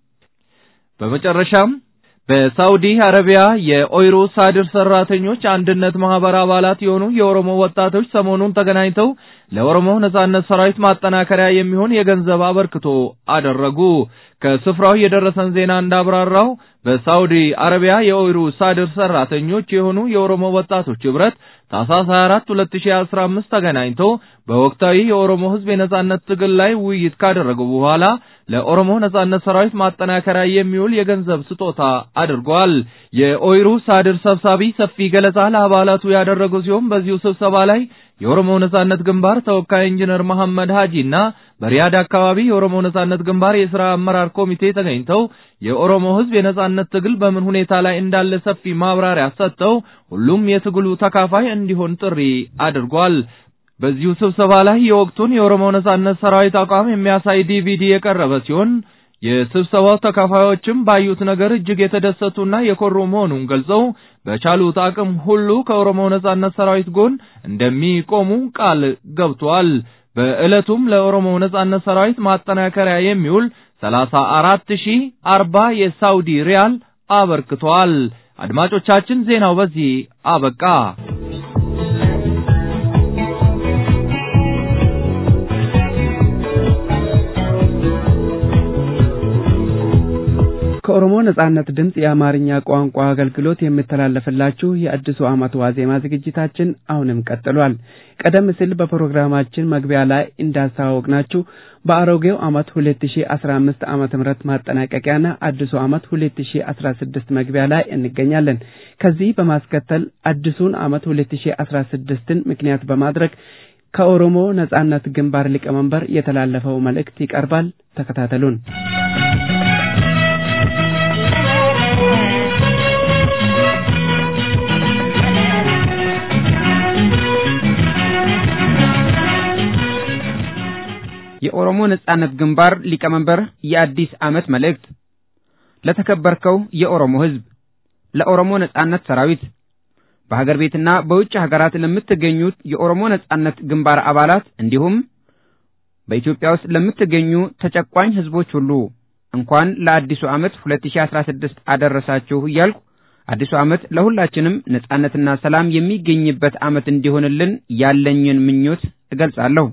በመጨረሻም በሳውዲ አረቢያ የኦይሮ ሳድር ሰራተኞች አንድነት ማህበር አባላት የሆኑ የኦሮሞ ወጣቶች ሰሞኑን ተገናኝተው ለኦሮሞ ነጻነት ሰራዊት ማጠናከሪያ የሚሆን የገንዘብ አበርክቶ አደረጉ። ከስፍራው የደረሰን ዜና እንዳብራራው በሳውዲ አረቢያ የኦይሩ ሳድር ሰራተኞች የሆኑ የኦሮሞ ወጣቶች ህብረት ታህሳስ 24 2015 ተገናኝተው በወቅታዊ የኦሮሞ ህዝብ የነጻነት ትግል ላይ ውይይት ካደረጉ በኋላ ለኦሮሞ ነጻነት ሰራዊት ማጠናከሪያ የሚውል የገንዘብ ስጦታ አድርጓል። የኦይሩ ሳድር ሰብሳቢ ሰፊ ገለጻ ለአባላቱ ያደረጉ ሲሆን በዚሁ ስብሰባ ላይ የኦሮሞ ነጻነት ግንባር ተወካይ ኢንጂነር መሐመድ ሀጂና በሪያድ አካባቢ የኦሮሞ ነጻነት ግንባር የሥራ አመራር ኮሚቴ ተገኝተው የኦሮሞ ህዝብ የነጻነት ትግል በምን ሁኔታ ላይ እንዳለ ሰፊ ማብራሪያ ሰጥተው ሁሉም የትግሉ ተካፋይ እንዲሆን ጥሪ አድርጓል። በዚሁ ስብሰባ ላይ የወቅቱን የኦሮሞ ነጻነት ሰራዊት አቋም የሚያሳይ ዲቪዲ የቀረበ ሲሆን የስብሰባው ተካፋዮችም ባዩት ነገር እጅግ የተደሰቱና የኮሩ መሆኑን ገልጸው በቻሉት አቅም ሁሉ ከኦሮሞ ነጻነት ሰራዊት ጎን እንደሚቆሙ ቃል ገብተዋል። በዕለቱም ለኦሮሞ ነጻነት ሰራዊት ማጠናከሪያ የሚውል ሰላሳ አራት ሺህ አርባ የሳውዲ ሪያል አበርክተዋል። አድማጮቻችን ዜናው በዚህ አበቃ። ከኦሮሞ ነጻነት ድምፅ የአማርኛ ቋንቋ አገልግሎት የሚተላለፍላችሁ የአዲሱ ዓመት ዋዜማ ዝግጅታችን አሁንም ቀጥሏል። ቀደም ሲል በፕሮግራማችን መግቢያ ላይ እንዳስተዋወቅናችሁ በአሮጌው ዓመት 2015 ዓመተ ምህረት ማጠናቀቂያና አዲሱ ዓመት 2016 መግቢያ ላይ እንገኛለን። ከዚህ በማስከተል አዲሱን ዓመት 2016ን ምክንያት በማድረግ ከኦሮሞ ነጻነት ግንባር ሊቀመንበር የተላለፈው መልእክት ይቀርባል። ተከታተሉን። የኦሮሞ ነጻነት ግንባር ሊቀመንበር የአዲስ ዓመት መልእክት ለተከበርከው የኦሮሞ ሕዝብ፣ ለኦሮሞ ነጻነት ሰራዊት፣ በሀገር ቤትና በውጭ ሀገራት ለምትገኙት የኦሮሞ ነጻነት ግንባር አባላት እንዲሁም በኢትዮጵያ ውስጥ ለምትገኙ ተጨቋኝ ሕዝቦች ሁሉ እንኳን ለአዲሱ ዓመት 2016 አደረሳችሁ እያልኩ አዲሱ ዓመት ለሁላችንም ነጻነትና ሰላም የሚገኝበት ዓመት እንዲሆንልን ያለኝን ምኞት እገልጻለሁ።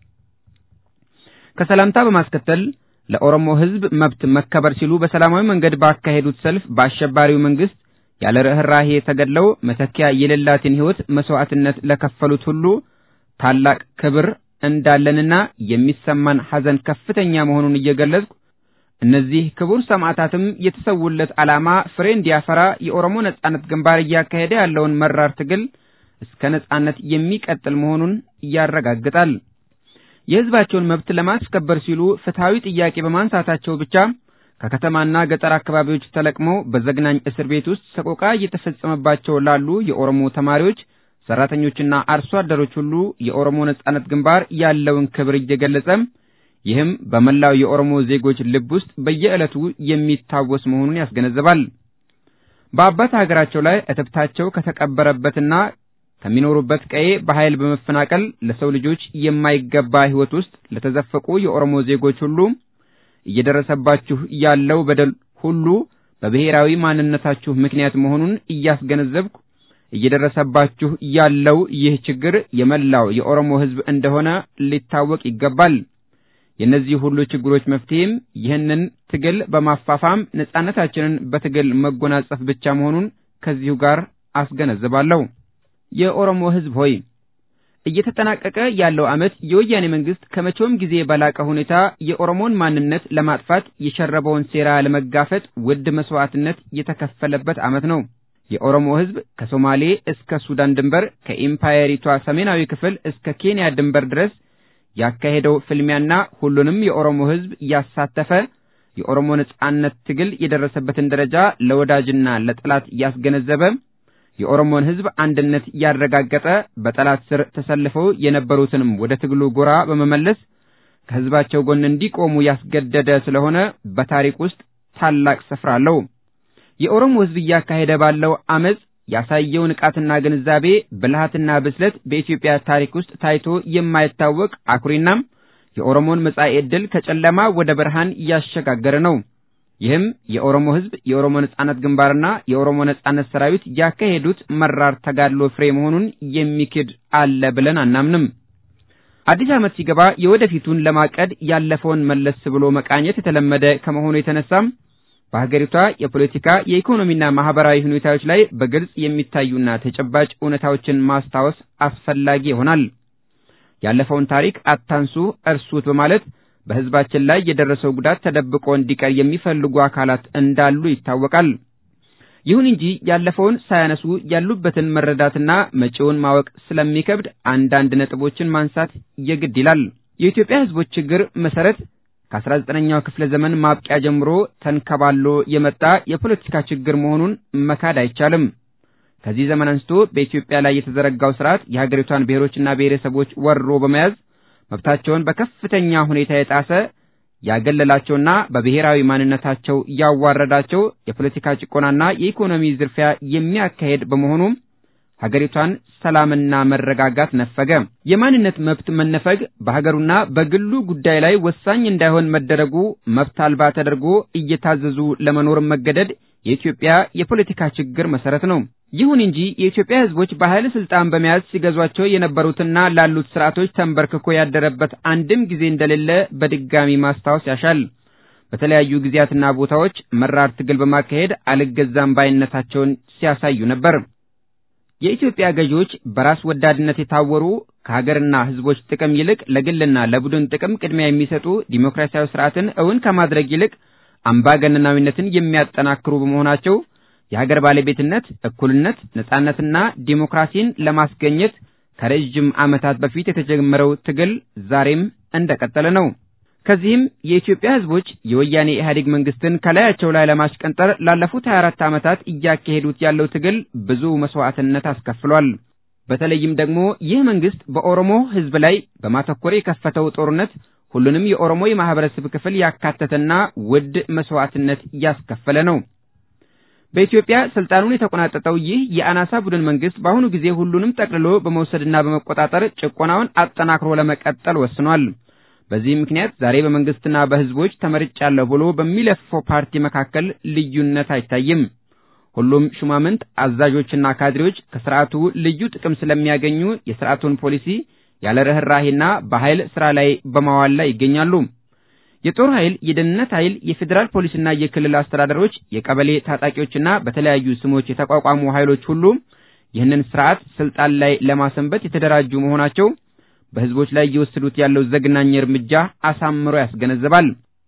ከሰላምታ በማስከተል ለኦሮሞ ሕዝብ መብት መከበር ሲሉ በሰላማዊ መንገድ ባካሄዱት ሰልፍ በአሸባሪው መንግስት ያለ ርኅራሄ ተገድለው መተኪያ የሌላትን ሕይወት መስዋዕትነት ለከፈሉት ሁሉ ታላቅ ክብር እንዳለንና የሚሰማን ሐዘን ከፍተኛ መሆኑን እየገለጽኩ እነዚህ ክቡር ሰማዕታትም የተሰውለት ዓላማ ፍሬ እንዲያፈራ የኦሮሞ ነጻነት ግንባር እያካሄደ ያለውን መራር ትግል እስከ ነጻነት የሚቀጥል መሆኑን ያረጋግጣል። የሕዝባቸውን መብት ለማስከበር ሲሉ ፍትሐዊ ጥያቄ በማንሳታቸው ብቻ ከከተማና ገጠር አካባቢዎች ተለቅመው በዘግናኝ እስር ቤት ውስጥ ሰቆቃ እየተፈጸመባቸው ላሉ የኦሮሞ ተማሪዎች፣ ሰራተኞችና አርሶ አደሮች ሁሉ የኦሮሞ ነጻነት ግንባር ያለውን ክብር እየገለጸ ይህም በመላው የኦሮሞ ዜጎች ልብ ውስጥ በየዕለቱ የሚታወስ መሆኑን ያስገነዝባል። በአባት ሀገራቸው ላይ እትብታቸው ከተቀበረበትና ከሚኖሩበት ቀዬ በኃይል በመፈናቀል ለሰው ልጆች የማይገባ ሕይወት ውስጥ ለተዘፈቁ የኦሮሞ ዜጎች ሁሉ እየደረሰባችሁ ያለው በደል ሁሉ በብሔራዊ ማንነታችሁ ምክንያት መሆኑን እያስገነዘብኩ እየደረሰባችሁ ያለው ይህ ችግር የመላው የኦሮሞ ሕዝብ እንደሆነ ሊታወቅ ይገባል። የእነዚህ ሁሉ ችግሮች መፍትሄም ይህንን ትግል በማፋፋም ነጻነታችንን በትግል መጎናጸፍ ብቻ መሆኑን ከዚሁ ጋር አስገነዝባለሁ። የኦሮሞ ሕዝብ ሆይ እየተጠናቀቀ ያለው ዓመት የወያኔ መንግስት ከመቼውም ጊዜ በላቀ ሁኔታ የኦሮሞን ማንነት ለማጥፋት የሸረበውን ሴራ ለመጋፈጥ ውድ መስዋዕትነት የተከፈለበት ዓመት ነው። የኦሮሞ ሕዝብ ከሶማሌ እስከ ሱዳን ድንበር ከኢምፓየሪቷ ሰሜናዊ ክፍል እስከ ኬንያ ድንበር ድረስ ያካሄደው ፍልሚያና ሁሉንም የኦሮሞ ሕዝብ ያሳተፈ የኦሮሞ ነጻነት ትግል የደረሰበትን ደረጃ ለወዳጅና ለጠላት ያስገነዘበ የኦሮሞን ሕዝብ አንድነት ያረጋገጠ በጠላት ስር ተሰልፈው የነበሩትንም ወደ ትግሉ ጎራ በመመለስ ከሕዝባቸው ጎን እንዲቆሙ ያስገደደ ስለሆነ በታሪክ ውስጥ ታላቅ ስፍራ አለው። የኦሮሞ ሕዝብ እያካሄደ ባለው አመጽ ያሳየው ንቃትና ግንዛቤ፣ ብልሃትና ብስለት በኢትዮጵያ ታሪክ ውስጥ ታይቶ የማይታወቅ አኩሪናም የኦሮሞን መጻኢ ዕድል ከጨለማ ወደ ብርሃን እያሸጋገረ ነው። ይህም የኦሮሞ ሕዝብ የኦሮሞ ነጻነት ግንባርና የኦሮሞ ነጻነት ሰራዊት ያካሄዱት መራር ተጋድሎ ፍሬ መሆኑን የሚክድ አለ ብለን አናምንም። አዲስ ዓመት ሲገባ የወደፊቱን ለማቀድ ያለፈውን መለስ ብሎ መቃኘት የተለመደ ከመሆኑ የተነሳም በሀገሪቷ የፖለቲካ የኢኮኖሚና ማህበራዊ ሁኔታዎች ላይ በግልጽ የሚታዩና ተጨባጭ እውነታዎችን ማስታወስ አስፈላጊ ይሆናል። ያለፈውን ታሪክ አታንሱ፣ እርሱት በማለት በሕዝባችን ላይ የደረሰው ጉዳት ተደብቆ እንዲቀር የሚፈልጉ አካላት እንዳሉ ይታወቃል። ይሁን እንጂ ያለፈውን ሳያነሱ ያሉበትን መረዳትና መጪውን ማወቅ ስለሚከብድ አንዳንድ ነጥቦችን ማንሳት የግድ ይላል። የኢትዮጵያ ሕዝቦች ችግር መሰረት ከ19ኛው ክፍለ ዘመን ማብቂያ ጀምሮ ተንከባሎ የመጣ የፖለቲካ ችግር መሆኑን መካድ አይቻልም። ከዚህ ዘመን አንስቶ በኢትዮጵያ ላይ የተዘረጋው ስርዓት የሀገሪቷን ብሔሮችና ብሔረሰቦች ወሮ በመያዝ መብታቸውን በከፍተኛ ሁኔታ የጣሰ ያገለላቸውና በብሔራዊ ማንነታቸው ያዋረዳቸው የፖለቲካ ጭቆናና የኢኮኖሚ ዝርፊያ የሚያካሄድ በመሆኑ ሀገሪቷን ሰላምና መረጋጋት ነፈገ። የማንነት መብት መነፈግ በሀገሩና በግሉ ጉዳይ ላይ ወሳኝ እንዳይሆን መደረጉ መብት አልባ ተደርጎ እየታዘዙ ለመኖር መገደድ የኢትዮጵያ የፖለቲካ ችግር መሰረት ነው። ይሁን እንጂ የኢትዮጵያ ሕዝቦች በኃይል ስልጣን በመያዝ ሲገዟቸው የነበሩትና ላሉት ስርዓቶች ተንበርክኮ ያደረበት አንድም ጊዜ እንደሌለ በድጋሚ ማስታወስ ያሻል። በተለያዩ ጊዜያትና ቦታዎች መራር ትግል በማካሄድ አልገዛም ባይነታቸውን ሲያሳዩ ነበር። የኢትዮጵያ ገዢዎች በራስ ወዳድነት የታወሩ ከሀገርና ሕዝቦች ጥቅም ይልቅ ለግልና ለቡድን ጥቅም ቅድሚያ የሚሰጡ ዲሞክራሲያዊ ስርዓትን እውን ከማድረግ ይልቅ አምባገነናዊነትን የሚያጠናክሩ በመሆናቸው የሀገር ባለቤትነት፣ እኩልነት፣ ነጻነትና ዲሞክራሲን ለማስገኘት ከረጅም ዓመታት በፊት የተጀመረው ትግል ዛሬም እንደቀጠለ ነው። ከዚህም የኢትዮጵያ ሕዝቦች የወያኔ ኢህአዴግ መንግስትን ከላያቸው ላይ ለማሽቀንጠር ላለፉት 24 ዓመታት እያካሄዱት ያለው ትግል ብዙ መስዋዕትነት አስከፍሏል። በተለይም ደግሞ ይህ መንግስት በኦሮሞ ሕዝብ ላይ በማተኮር የከፈተው ጦርነት ሁሉንም የኦሮሞ የማህበረሰብ ክፍል ያካተተና ውድ መስዋዕትነት እያስከፈለ ነው። በኢትዮጵያ ስልጣኑን የተቆናጠጠው ይህ የአናሳ ቡድን መንግስት በአሁኑ ጊዜ ሁሉንም ጠቅልሎ በመውሰድና በመቆጣጠር ጭቆናውን አጠናክሮ ለመቀጠል ወስኗል። በዚህ ምክንያት ዛሬ በመንግስትና በህዝቦች ተመርጫለሁ ብሎ በሚለፍፈው ፓርቲ መካከል ልዩነት አይታይም። ሁሉም ሹማምንት፣ አዛዦችና ካድሬዎች ከስርዓቱ ልዩ ጥቅም ስለሚያገኙ የስርዓቱን ፖሊሲ ያለ ርኅራሄና በኃይል ስራ ላይ በማዋል ላይ ይገኛሉ። የጦር ኃይል፣ የደህንነት ኃይል፣ የፌዴራል ፖሊስና የክልል አስተዳደሮች፣ የቀበሌ ታጣቂዎችና በተለያዩ ስሞች የተቋቋሙ ኃይሎች ሁሉ ይህንን ስርዓት ስልጣን ላይ ለማሰንበት የተደራጁ መሆናቸው በህዝቦች ላይ እየወሰዱት ያለው ዘግናኝ እርምጃ አሳምሮ ያስገነዝባል።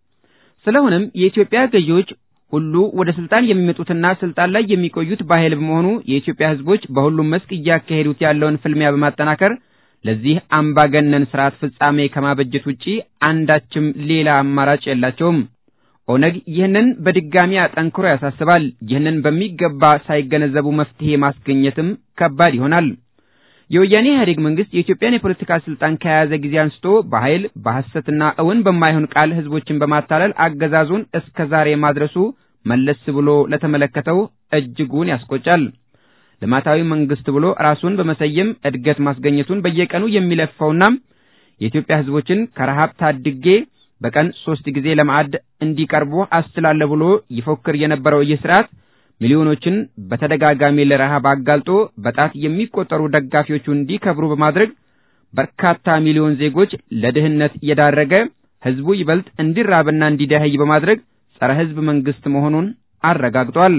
ስለሆነም የኢትዮጵያ ገዢዎች ሁሉ ወደ ስልጣን የሚመጡትና ስልጣን ላይ የሚቆዩት በኃይል በመሆኑ የኢትዮጵያ ህዝቦች በሁሉም መስክ እያካሄዱት ያለውን ፍልሚያ በማጠናከር ለዚህ አምባገነን ስርዓት ፍጻሜ ከማበጀት ውጪ አንዳችም ሌላ አማራጭ የላቸውም። ኦነግ ይህንን በድጋሚ አጠንክሮ ያሳስባል። ይህንን በሚገባ ሳይገነዘቡ መፍትሄ ማስገኘትም ከባድ ይሆናል። የወያኔ ኢህአዴግ መንግስት የኢትዮጵያን የፖለቲካ ስልጣን ከያዘ ጊዜ አንስቶ በኃይል በሐሰትና እውን በማይሆን ቃል ህዝቦችን በማታለል አገዛዙን እስከ ዛሬ ማድረሱ መለስ ብሎ ለተመለከተው እጅጉን ያስቆጫል። ልማታዊ መንግስት ብሎ ራሱን በመሰየም እድገት ማስገኘቱን በየቀኑ የሚለፋውና የኢትዮጵያ ህዝቦችን ከረሃብ ታድጌ በቀን ሶስት ጊዜ ለማዕድ እንዲቀርቡ አስችላለሁ ብሎ ይፎክር የነበረው ይህ ስርዓት ሚሊዮኖችን በተደጋጋሚ ለረሃብ አጋልጦ በጣት የሚቆጠሩ ደጋፊዎቹ እንዲከብሩ በማድረግ በርካታ ሚሊዮን ዜጎች ለድህነት የዳረገ ህዝቡ ይበልጥ እንዲራብና እንዲደኸይ በማድረግ ጸረ ህዝብ መንግስት መሆኑን አረጋግጧል።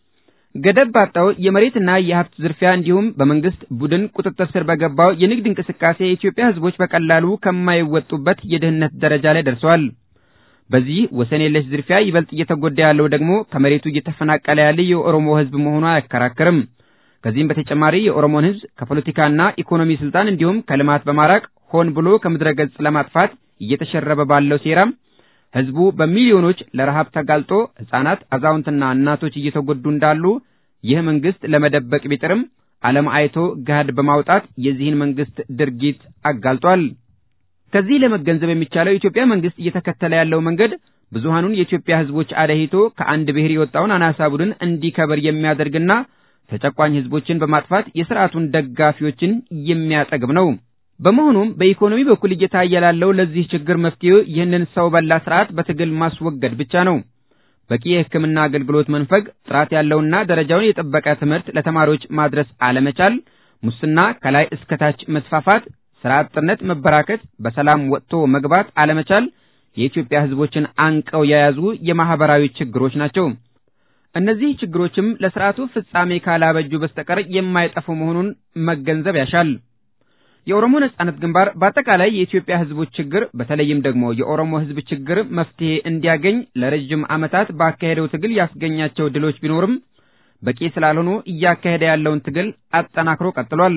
ገደብ ባጣው የመሬትና የሀብት ዝርፊያ እንዲሁም በመንግስት ቡድን ቁጥጥር ስር በገባው የንግድ እንቅስቃሴ የኢትዮጵያ ህዝቦች በቀላሉ ከማይወጡበት የድህነት ደረጃ ላይ ደርሰዋል። በዚህ ወሰን የለሽ ዝርፊያ ይበልጥ እየተጎዳ ያለው ደግሞ ከመሬቱ እየተፈናቀለ ያለ የኦሮሞ ህዝብ መሆኑ አያከራክርም። ከዚህም በተጨማሪ የኦሮሞን ህዝብ ከፖለቲካና ኢኮኖሚ ስልጣን እንዲሁም ከልማት በማራቅ ሆን ብሎ ከምድረ ገጽ ለማጥፋት እየተሸረበ ባለው ሴራም ህዝቡ በሚሊዮኖች ለረሃብ ተጋልጦ ህፃናት፣ አዛውንትና እናቶች እየተጎዱ እንዳሉ ይህ መንግስት ለመደበቅ ቢጥርም ዓለም አይቶ ገሃድ በማውጣት የዚህን መንግስት ድርጊት አጋልጧል። ከዚህ ለመገንዘብ የሚቻለው የኢትዮጵያ መንግስት እየተከተለ ያለው መንገድ ብዙሃኑን የኢትዮጵያ ህዝቦች አደሂቶ ከአንድ ብሔር የወጣውን አናሳ ቡድን እንዲከበር የሚያደርግና ተጨቋኝ ህዝቦችን በማጥፋት የስርዓቱን ደጋፊዎችን የሚያጠግብ ነው። በመሆኑም በኢኮኖሚ በኩል እየታየ ላለው ለዚህ ችግር መፍትሄው ይህንን ሰው በላ ስርዓት በትግል ማስወገድ ብቻ ነው። በቂ የሕክምና አገልግሎት መንፈግ፣ ጥራት ያለውና ደረጃውን የጠበቀ ትምህርት ለተማሪዎች ማድረስ አለመቻል፣ ሙስና ከላይ እስከታች መስፋፋት፣ ስራ አጥነት መበራከት፣ በሰላም ወጥቶ መግባት አለመቻል የኢትዮጵያ ህዝቦችን አንቀው የያዙ የማህበራዊ ችግሮች ናቸው። እነዚህ ችግሮችም ለስርዓቱ ፍጻሜ ካላበጁ በስተቀር የማይጠፉ መሆኑን መገንዘብ ያሻል። የኦሮሞ ነጻነት ግንባር በአጠቃላይ የኢትዮጵያ ህዝቦች ችግር በተለይም ደግሞ የኦሮሞ ህዝብ ችግር መፍትሄ እንዲያገኝ ለረጅም ዓመታት ባካሄደው ትግል ያስገኛቸው ድሎች ቢኖርም በቂ ስላልሆኑ እያካሄደ ያለውን ትግል አጠናክሮ ቀጥሏል።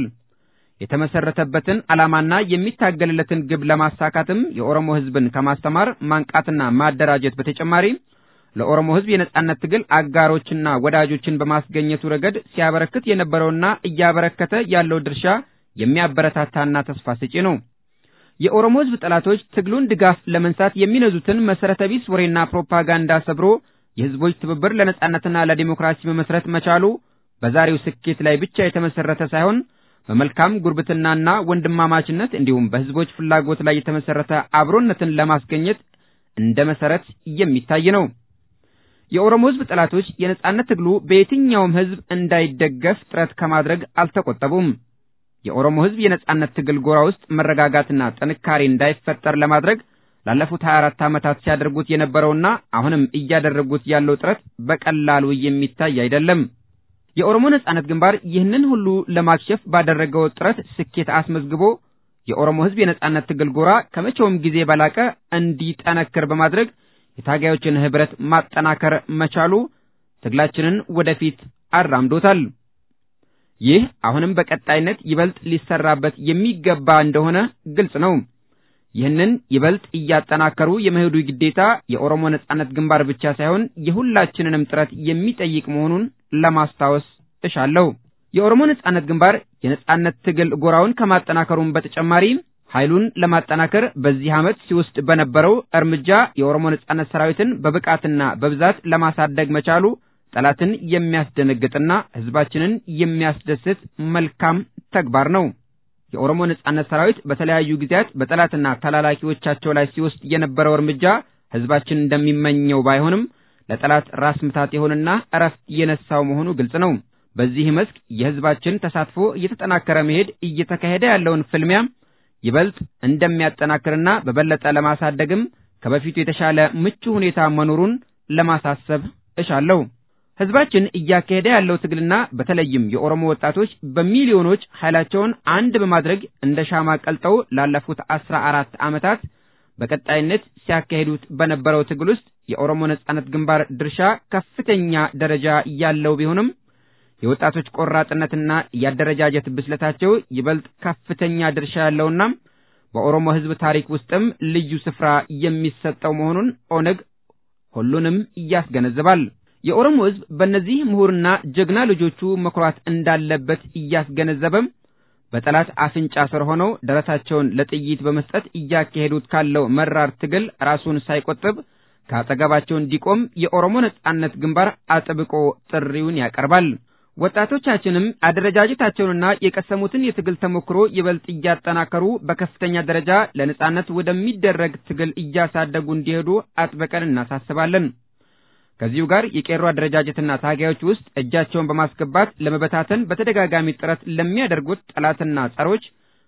የተመሰረተበትን ዓላማና የሚታገልለትን ግብ ለማሳካትም የኦሮሞ ህዝብን ከማስተማር ማንቃትና ማደራጀት በተጨማሪ ለኦሮሞ ህዝብ የነጻነት ትግል አጋሮችና ወዳጆችን በማስገኘቱ ረገድ ሲያበረክት የነበረውና እያበረከተ ያለው ድርሻ የሚያበረታታና ተስፋ ሰጪ ነው። የኦሮሞ ሕዝብ ጠላቶች ትግሉን ድጋፍ ለመንሳት የሚነዙትን መሰረተ ቢስ ወሬና ፕሮፓጋንዳ ሰብሮ የሕዝቦች ትብብር ለነጻነትና ለዲሞክራሲ መመስረት መቻሉ በዛሬው ስኬት ላይ ብቻ የተመሰረተ ሳይሆን በመልካም ጉርብትናና ወንድማማችነት እንዲሁም በሕዝቦች ፍላጎት ላይ የተመሰረተ አብሮነትን ለማስገኘት እንደ መሰረት የሚታይ ነው። የኦሮሞ ሕዝብ ጠላቶች የነጻነት ትግሉ በየትኛውም ሕዝብ እንዳይደገፍ ጥረት ከማድረግ አልተቆጠቡም። የኦሮሞ ሕዝብ የነጻነት ትግል ጎራ ውስጥ መረጋጋትና ጥንካሬ እንዳይፈጠር ለማድረግ ላለፉት 24 ዓመታት ሲያደርጉት የነበረውና አሁንም እያደረጉት ያለው ጥረት በቀላሉ የሚታይ አይደለም። የኦሮሞ ነጻነት ግንባር ይህንን ሁሉ ለማክሸፍ ባደረገው ጥረት ስኬት አስመዝግቦ የኦሮሞ ሕዝብ የነጻነት ትግል ጎራ ከመቼውም ጊዜ በላቀ እንዲጠነክር በማድረግ የታጋዮችን ህብረት ማጠናከር መቻሉ ትግላችንን ወደፊት አራምዶታል። ይህ አሁንም በቀጣይነት ይበልጥ ሊሰራበት የሚገባ እንደሆነ ግልጽ ነው። ይህንን ይበልጥ እያጠናከሩ የመሄዱ ግዴታ የኦሮሞ ነጻነት ግንባር ብቻ ሳይሆን የሁላችንንም ጥረት የሚጠይቅ መሆኑን ለማስታወስ እሻለሁ። የኦሮሞ ነጻነት ግንባር የነጻነት ትግል ጎራውን ከማጠናከሩም በተጨማሪ ኃይሉን ለማጠናከር በዚህ ዓመት ሲወስድ በነበረው እርምጃ የኦሮሞ ነጻነት ሰራዊትን በብቃትና በብዛት ለማሳደግ መቻሉ ጠላትን የሚያስደነግጥና ህዝባችንን የሚያስደስት መልካም ተግባር ነው። የኦሮሞ ነጻነት ሰራዊት በተለያዩ ጊዜያት በጠላትና ተላላኪዎቻቸው ላይ ሲወስድ የነበረው እርምጃ ህዝባችን እንደሚመኘው ባይሆንም ለጠላት ራስ ምታት የሆነና እረፍት የነሳው መሆኑ ግልጽ ነው። በዚህ መስክ የህዝባችን ተሳትፎ እየተጠናከረ መሄድ እየተካሄደ ያለውን ፍልሚያ ይበልጥ እንደሚያጠናክርና በበለጠ ለማሳደግም ከበፊቱ የተሻለ ምቹ ሁኔታ መኖሩን ለማሳሰብ እሻለሁ። ህዝባችን እያካሄደ ያለው ትግልና በተለይም የኦሮሞ ወጣቶች በሚሊዮኖች ኃይላቸውን አንድ በማድረግ እንደ ሻማ ቀልጠው ላለፉት አስራ አራት ዓመታት በቀጣይነት ሲያካሂዱት በነበረው ትግል ውስጥ የኦሮሞ ነጻነት ግንባር ድርሻ ከፍተኛ ደረጃ ያለው ቢሆንም የወጣቶች ቆራጥነትና የአደረጃጀት ብስለታቸው ይበልጥ ከፍተኛ ድርሻ ያለውና በኦሮሞ ህዝብ ታሪክ ውስጥም ልዩ ስፍራ የሚሰጠው መሆኑን ኦነግ ሁሉንም ያስገነዝባል። የኦሮሞ ህዝብ በእነዚህ ምሁርና ጀግና ልጆቹ መኩራት እንዳለበት እያስገነዘበም በጠላት አፍንጫ ስር ሆነው ደረታቸውን ለጥይት በመስጠት እያካሄዱት ካለው መራር ትግል ራሱን ሳይቆጥብ ከአጠገባቸው እንዲቆም የኦሮሞ ነጻነት ግንባር አጥብቆ ጥሪውን ያቀርባል። ወጣቶቻችንም አደረጃጀታቸውንና የቀሰሙትን የትግል ተሞክሮ ይበልጥ እያጠናከሩ በከፍተኛ ደረጃ ለነጻነት ወደሚደረግ ትግል እያሳደጉ እንዲሄዱ አጥብቀን እናሳስባለን። ከዚሁ ጋር የቄሮ አደረጃጀትና ታጋዮች ውስጥ እጃቸውን በማስገባት ለመበታተን በተደጋጋሚ ጥረት ለሚያደርጉት ጠላትና ጸሮች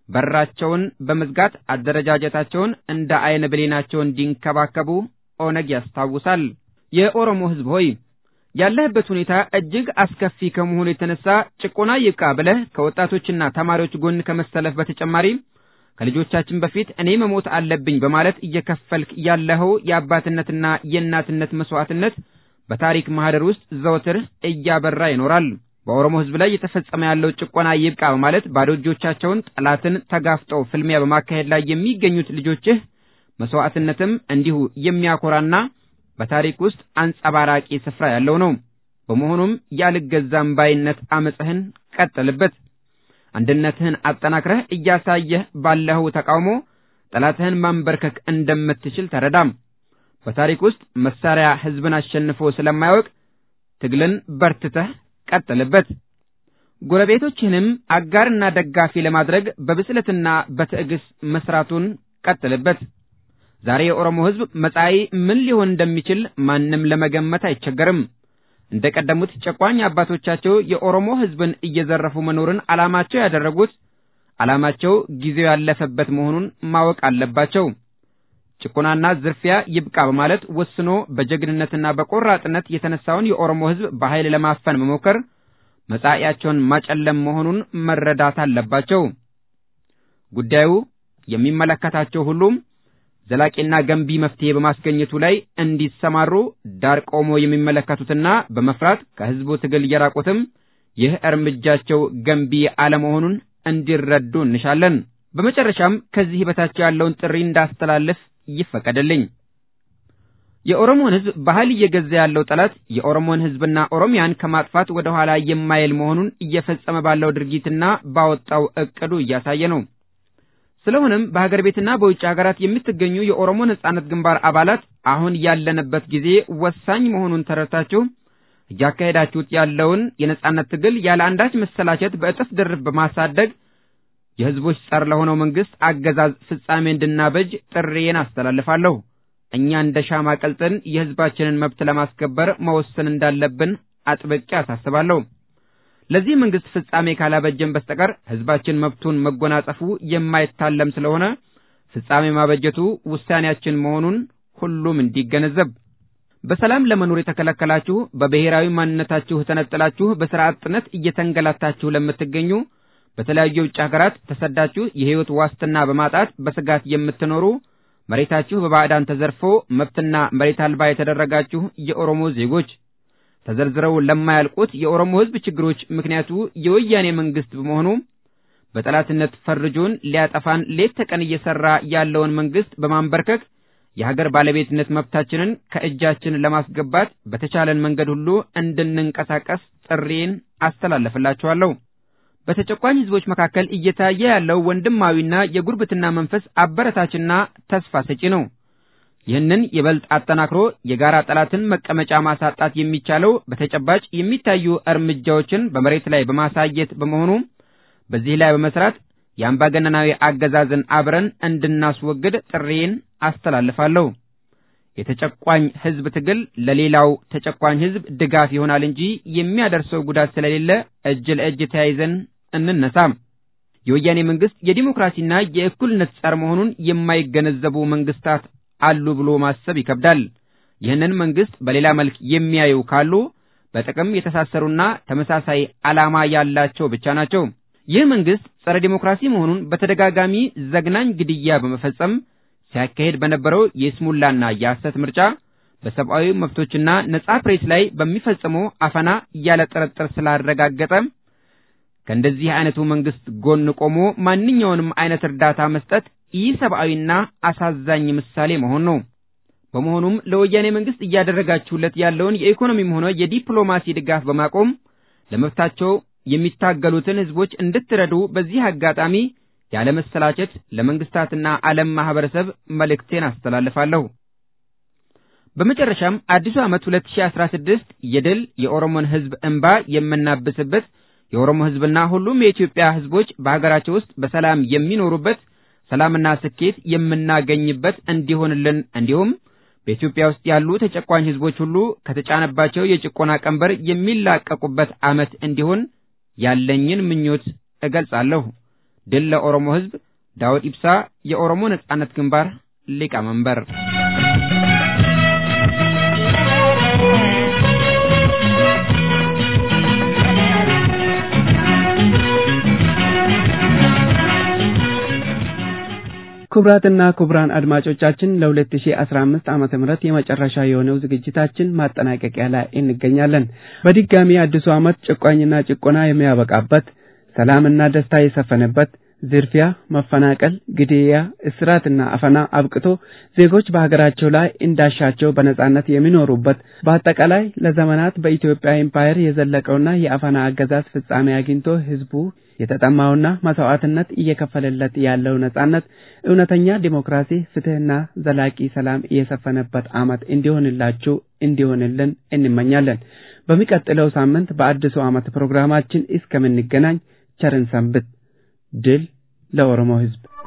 በራቸውን በመዝጋት አደረጃጀታቸውን እንደ አይነ ብሌናቸው እንዲንከባከቡ ኦነግ ያስታውሳል። የኦሮሞ ህዝብ ሆይ ያለህበት ሁኔታ እጅግ አስከፊ ከመሆኑ የተነሳ ጭቆና ይብቃ ብለህ ከወጣቶችና ተማሪዎች ጎን ከመሰለፍ በተጨማሪ ከልጆቻችን በፊት እኔ መሞት አለብኝ በማለት እየከፈልክ ያለኸው የአባትነትና የእናትነት መስዋዕትነት በታሪክ ማህደር ውስጥ ዘወትር እያበራ ይኖራል። በኦሮሞ ህዝብ ላይ የተፈጸመ ያለው ጭቆና ይብቃ በማለት ባዶ እጆቻቸውን ጠላትን ተጋፍጠው ፍልሚያ በማካሄድ ላይ የሚገኙት ልጆችህ መስዋዕትነትም እንዲሁ የሚያኮራና በታሪክ ውስጥ አንጸባራቂ ስፍራ ያለው ነው። በመሆኑም ያልገዛም ባይነት አመፅህን ቀጥልበት። አንድነትህን አጠናክረህ እያሳየህ ባለኸው ተቃውሞ ጠላትህን ማንበርከክ እንደምትችል ተረዳም። በታሪክ ውስጥ መሳሪያ ህዝብን አሸንፎ ስለማያውቅ ትግልን በርትተህ ቀጥልበት። ጎረቤቶችህንም አጋርና ደጋፊ ለማድረግ በብስለትና በትዕግስት መስራቱን ቀጥልበት። ዛሬ የኦሮሞ ህዝብ መጻኢ ምን ሊሆን እንደሚችል ማንም ለመገመት አይቸገርም። እንደ ቀደሙት ጨቋኝ አባቶቻቸው የኦሮሞ ህዝብን እየዘረፉ መኖርን ዓላማቸው ያደረጉት ዓላማቸው ጊዜው ያለፈበት መሆኑን ማወቅ አለባቸው። ጭቆናና ዝርፊያ ይብቃ በማለት ወስኖ በጀግንነትና በቆራጥነት የተነሳውን የኦሮሞ ህዝብ በኃይል ለማፈን መሞከር መጻኢያቸውን ማጨለም መሆኑን መረዳት አለባቸው። ጉዳዩ የሚመለከታቸው ሁሉም ዘላቂና ገንቢ መፍትሄ በማስገኘቱ ላይ እንዲሰማሩ ዳር ቆሞ የሚመለከቱትና በመፍራት ከህዝቡ ትግል እየራቁትም ይህ እርምጃቸው ገንቢ አለመሆኑን እንዲረዱ እንሻለን። በመጨረሻም ከዚህ በታች ያለውን ጥሪ እንዳስተላልፍ ይፈቀድልኝ። የኦሮሞን ህዝብ ባህል እየገዛ ያለው ጠላት የኦሮሞን ህዝብና ኦሮሚያን ከማጥፋት ወደ ኋላ የማይል መሆኑን እየፈጸመ ባለው ድርጊትና ባወጣው እቅዱ እያሳየ ነው። ስለሆነም በሀገር ቤትና በውጭ ሀገራት የምትገኙ የኦሮሞ ነጻነት ግንባር አባላት አሁን ያለንበት ጊዜ ወሳኝ መሆኑን ተረድታችሁ እያካሄዳችሁት ያለውን የነጻነት ትግል ያለ አንዳች መሰላቸት በእጥፍ ድርብ በማሳደግ የህዝቦች ጸር ለሆነው መንግስት አገዛዝ ፍጻሜ እንድናበጅ ጥሪዬን አስተላልፋለሁ። እኛ እንደ ሻማ ቀልጥን የህዝባችንን መብት ለማስከበር መወሰን እንዳለብን አጥብቄ አሳስባለሁ። ለዚህ መንግስት ፍጻሜ ካላበጀን በስተቀር ህዝባችን መብቱን መጎናጸፉ የማይታለም ስለሆነ ፍጻሜ ማበጀቱ ውሳኔያችን መሆኑን ሁሉም እንዲገነዘብ በሰላም ለመኖር የተከለከላችሁ በብሔራዊ ማንነታችሁ ተነጥላችሁ በሥራ አጥነት እየተንገላታችሁ ለምትገኙ በተለያዩ የውጭ ሀገራት ተሰዳችሁ የህይወት ዋስትና በማጣት በስጋት የምትኖሩ መሬታችሁ በባዕዳን ተዘርፎ መብትና መሬት አልባ የተደረጋችሁ የኦሮሞ ዜጎች ተዘርዝረው ለማያልቁት የኦሮሞ ህዝብ ችግሮች ምክንያቱ የወያኔ መንግስት በመሆኑ በጠላትነት ፈርጆን ሊያጠፋን ሌት ተቀን እየሰራ ያለውን መንግስት በማንበርከክ የሀገር ባለቤትነት መብታችንን ከእጃችን ለማስገባት በተቻለን መንገድ ሁሉ እንድንንቀሳቀስ ጥሪን አስተላልፍላችኋለሁ። በተጨቋኝ ህዝቦች መካከል እየታየ ያለው ወንድማዊና የጉርብትና መንፈስ አበረታችና ተስፋ ሰጪ ነው። ይህንን ይበልጥ አጠናክሮ የጋራ ጠላትን መቀመጫ ማሳጣት የሚቻለው በተጨባጭ የሚታዩ እርምጃዎችን በመሬት ላይ በማሳየት በመሆኑ በዚህ ላይ በመስራት የአምባገነናዊ አገዛዝን አብረን እንድናስወግድ ጥሪን አስተላልፋለሁ። የተጨቋኝ ህዝብ ትግል ለሌላው ተጨቋኝ ህዝብ ድጋፍ ይሆናል እንጂ የሚያደርሰው ጉዳት ስለሌለ እጅ ለእጅ ተያይዘን እንነሳ። የወያኔ መንግስት የዲሞክራሲና የእኩልነት ጸር መሆኑን የማይገነዘቡ መንግስታት አሉ ብሎ ማሰብ ይከብዳል። ይህንን መንግስት በሌላ መልክ የሚያዩ ካሉ በጥቅም የተሳሰሩና ተመሳሳይ ዓላማ ያላቸው ብቻ ናቸው። ይህ መንግስት ጸረ ዲሞክራሲ መሆኑን በተደጋጋሚ ዘግናኝ ግድያ በመፈጸም ሲያካሄድ በነበረው የስሙላና የሐሰት ምርጫ በሰብአዊ መብቶችና ነጻ ፕሬስ ላይ በሚፈጽመው አፈና ያለ ጥርጥር ስላረጋገጠ ከእንደዚህ አይነቱ መንግስት ጎን ቆሞ ማንኛውንም አይነት እርዳታ መስጠት ኢሰብአዊና አሳዛኝ ምሳሌ መሆን ነው። በመሆኑም ለወያኔ መንግስት እያደረጋችሁለት ያለውን የኢኮኖሚም ሆነ የዲፕሎማሲ ድጋፍ በማቆም ለመብታቸው የሚታገሉትን ህዝቦች እንድትረዱ በዚህ አጋጣሚ ያለመሰላቸት ለመንግስታትና ዓለም ማህበረሰብ መልእክቴን አስተላልፋለሁ። በመጨረሻም አዲሱ ዓመት 2016 የድል የኦሮሞን ህዝብ እንባ የምናብስበት የኦሮሞ ህዝብና ሁሉም የኢትዮጵያ ህዝቦች በሀገራቸው ውስጥ በሰላም የሚኖሩበት ሰላምና ስኬት የምናገኝበት እንዲሆንልን እንዲሁም በኢትዮጵያ ውስጥ ያሉ ተጨቋኝ ህዝቦች ሁሉ ከተጫነባቸው የጭቆና ቀንበር የሚላቀቁበት ዓመት እንዲሆን ያለኝን ምኞት እገልጻለሁ። ድል ለኦሮሞ ህዝብ። ዳውድ ኢብሳ፣ የኦሮሞ ነጻነት ግንባር ሊቀመንበር። ክቡራትና ክቡራን አድማጮቻችን ለ2015 ዓመተ ምህረት የመጨረሻ የሆነው ዝግጅታችን ማጠናቀቂያ ላይ እንገኛለን። በድጋሚ አዲሱ ዓመት ጭቋኝና ጭቆና የሚያበቃበት፣ ሰላምና ደስታ የሰፈነበት፣ ዝርፊያ፣ መፈናቀል፣ ግድያ፣ እስራትና አፈና አብቅቶ ዜጎች በሀገራቸው ላይ እንዳሻቸው በነጻነት የሚኖሩበት በአጠቃላይ ለዘመናት በኢትዮጵያ ኤምፓየር የዘለቀውና የአፈና አገዛዝ ፍጻሜ አግኝቶ ህዝቡ የተጠማውና መስዋዕትነት እየከፈለለት ያለው ነጻነት፣ እውነተኛ ዲሞክራሲ፣ ፍትህና ዘላቂ ሰላም የሰፈነበት ዓመት እንዲሆንላችሁ እንዲሆንልን እንመኛለን። በሚቀጥለው ሳምንት በአዲሱ ዓመት ፕሮግራማችን እስከምንገናኝ ቸርን ሰንብት። ድል ለኦሮሞ ህዝብ!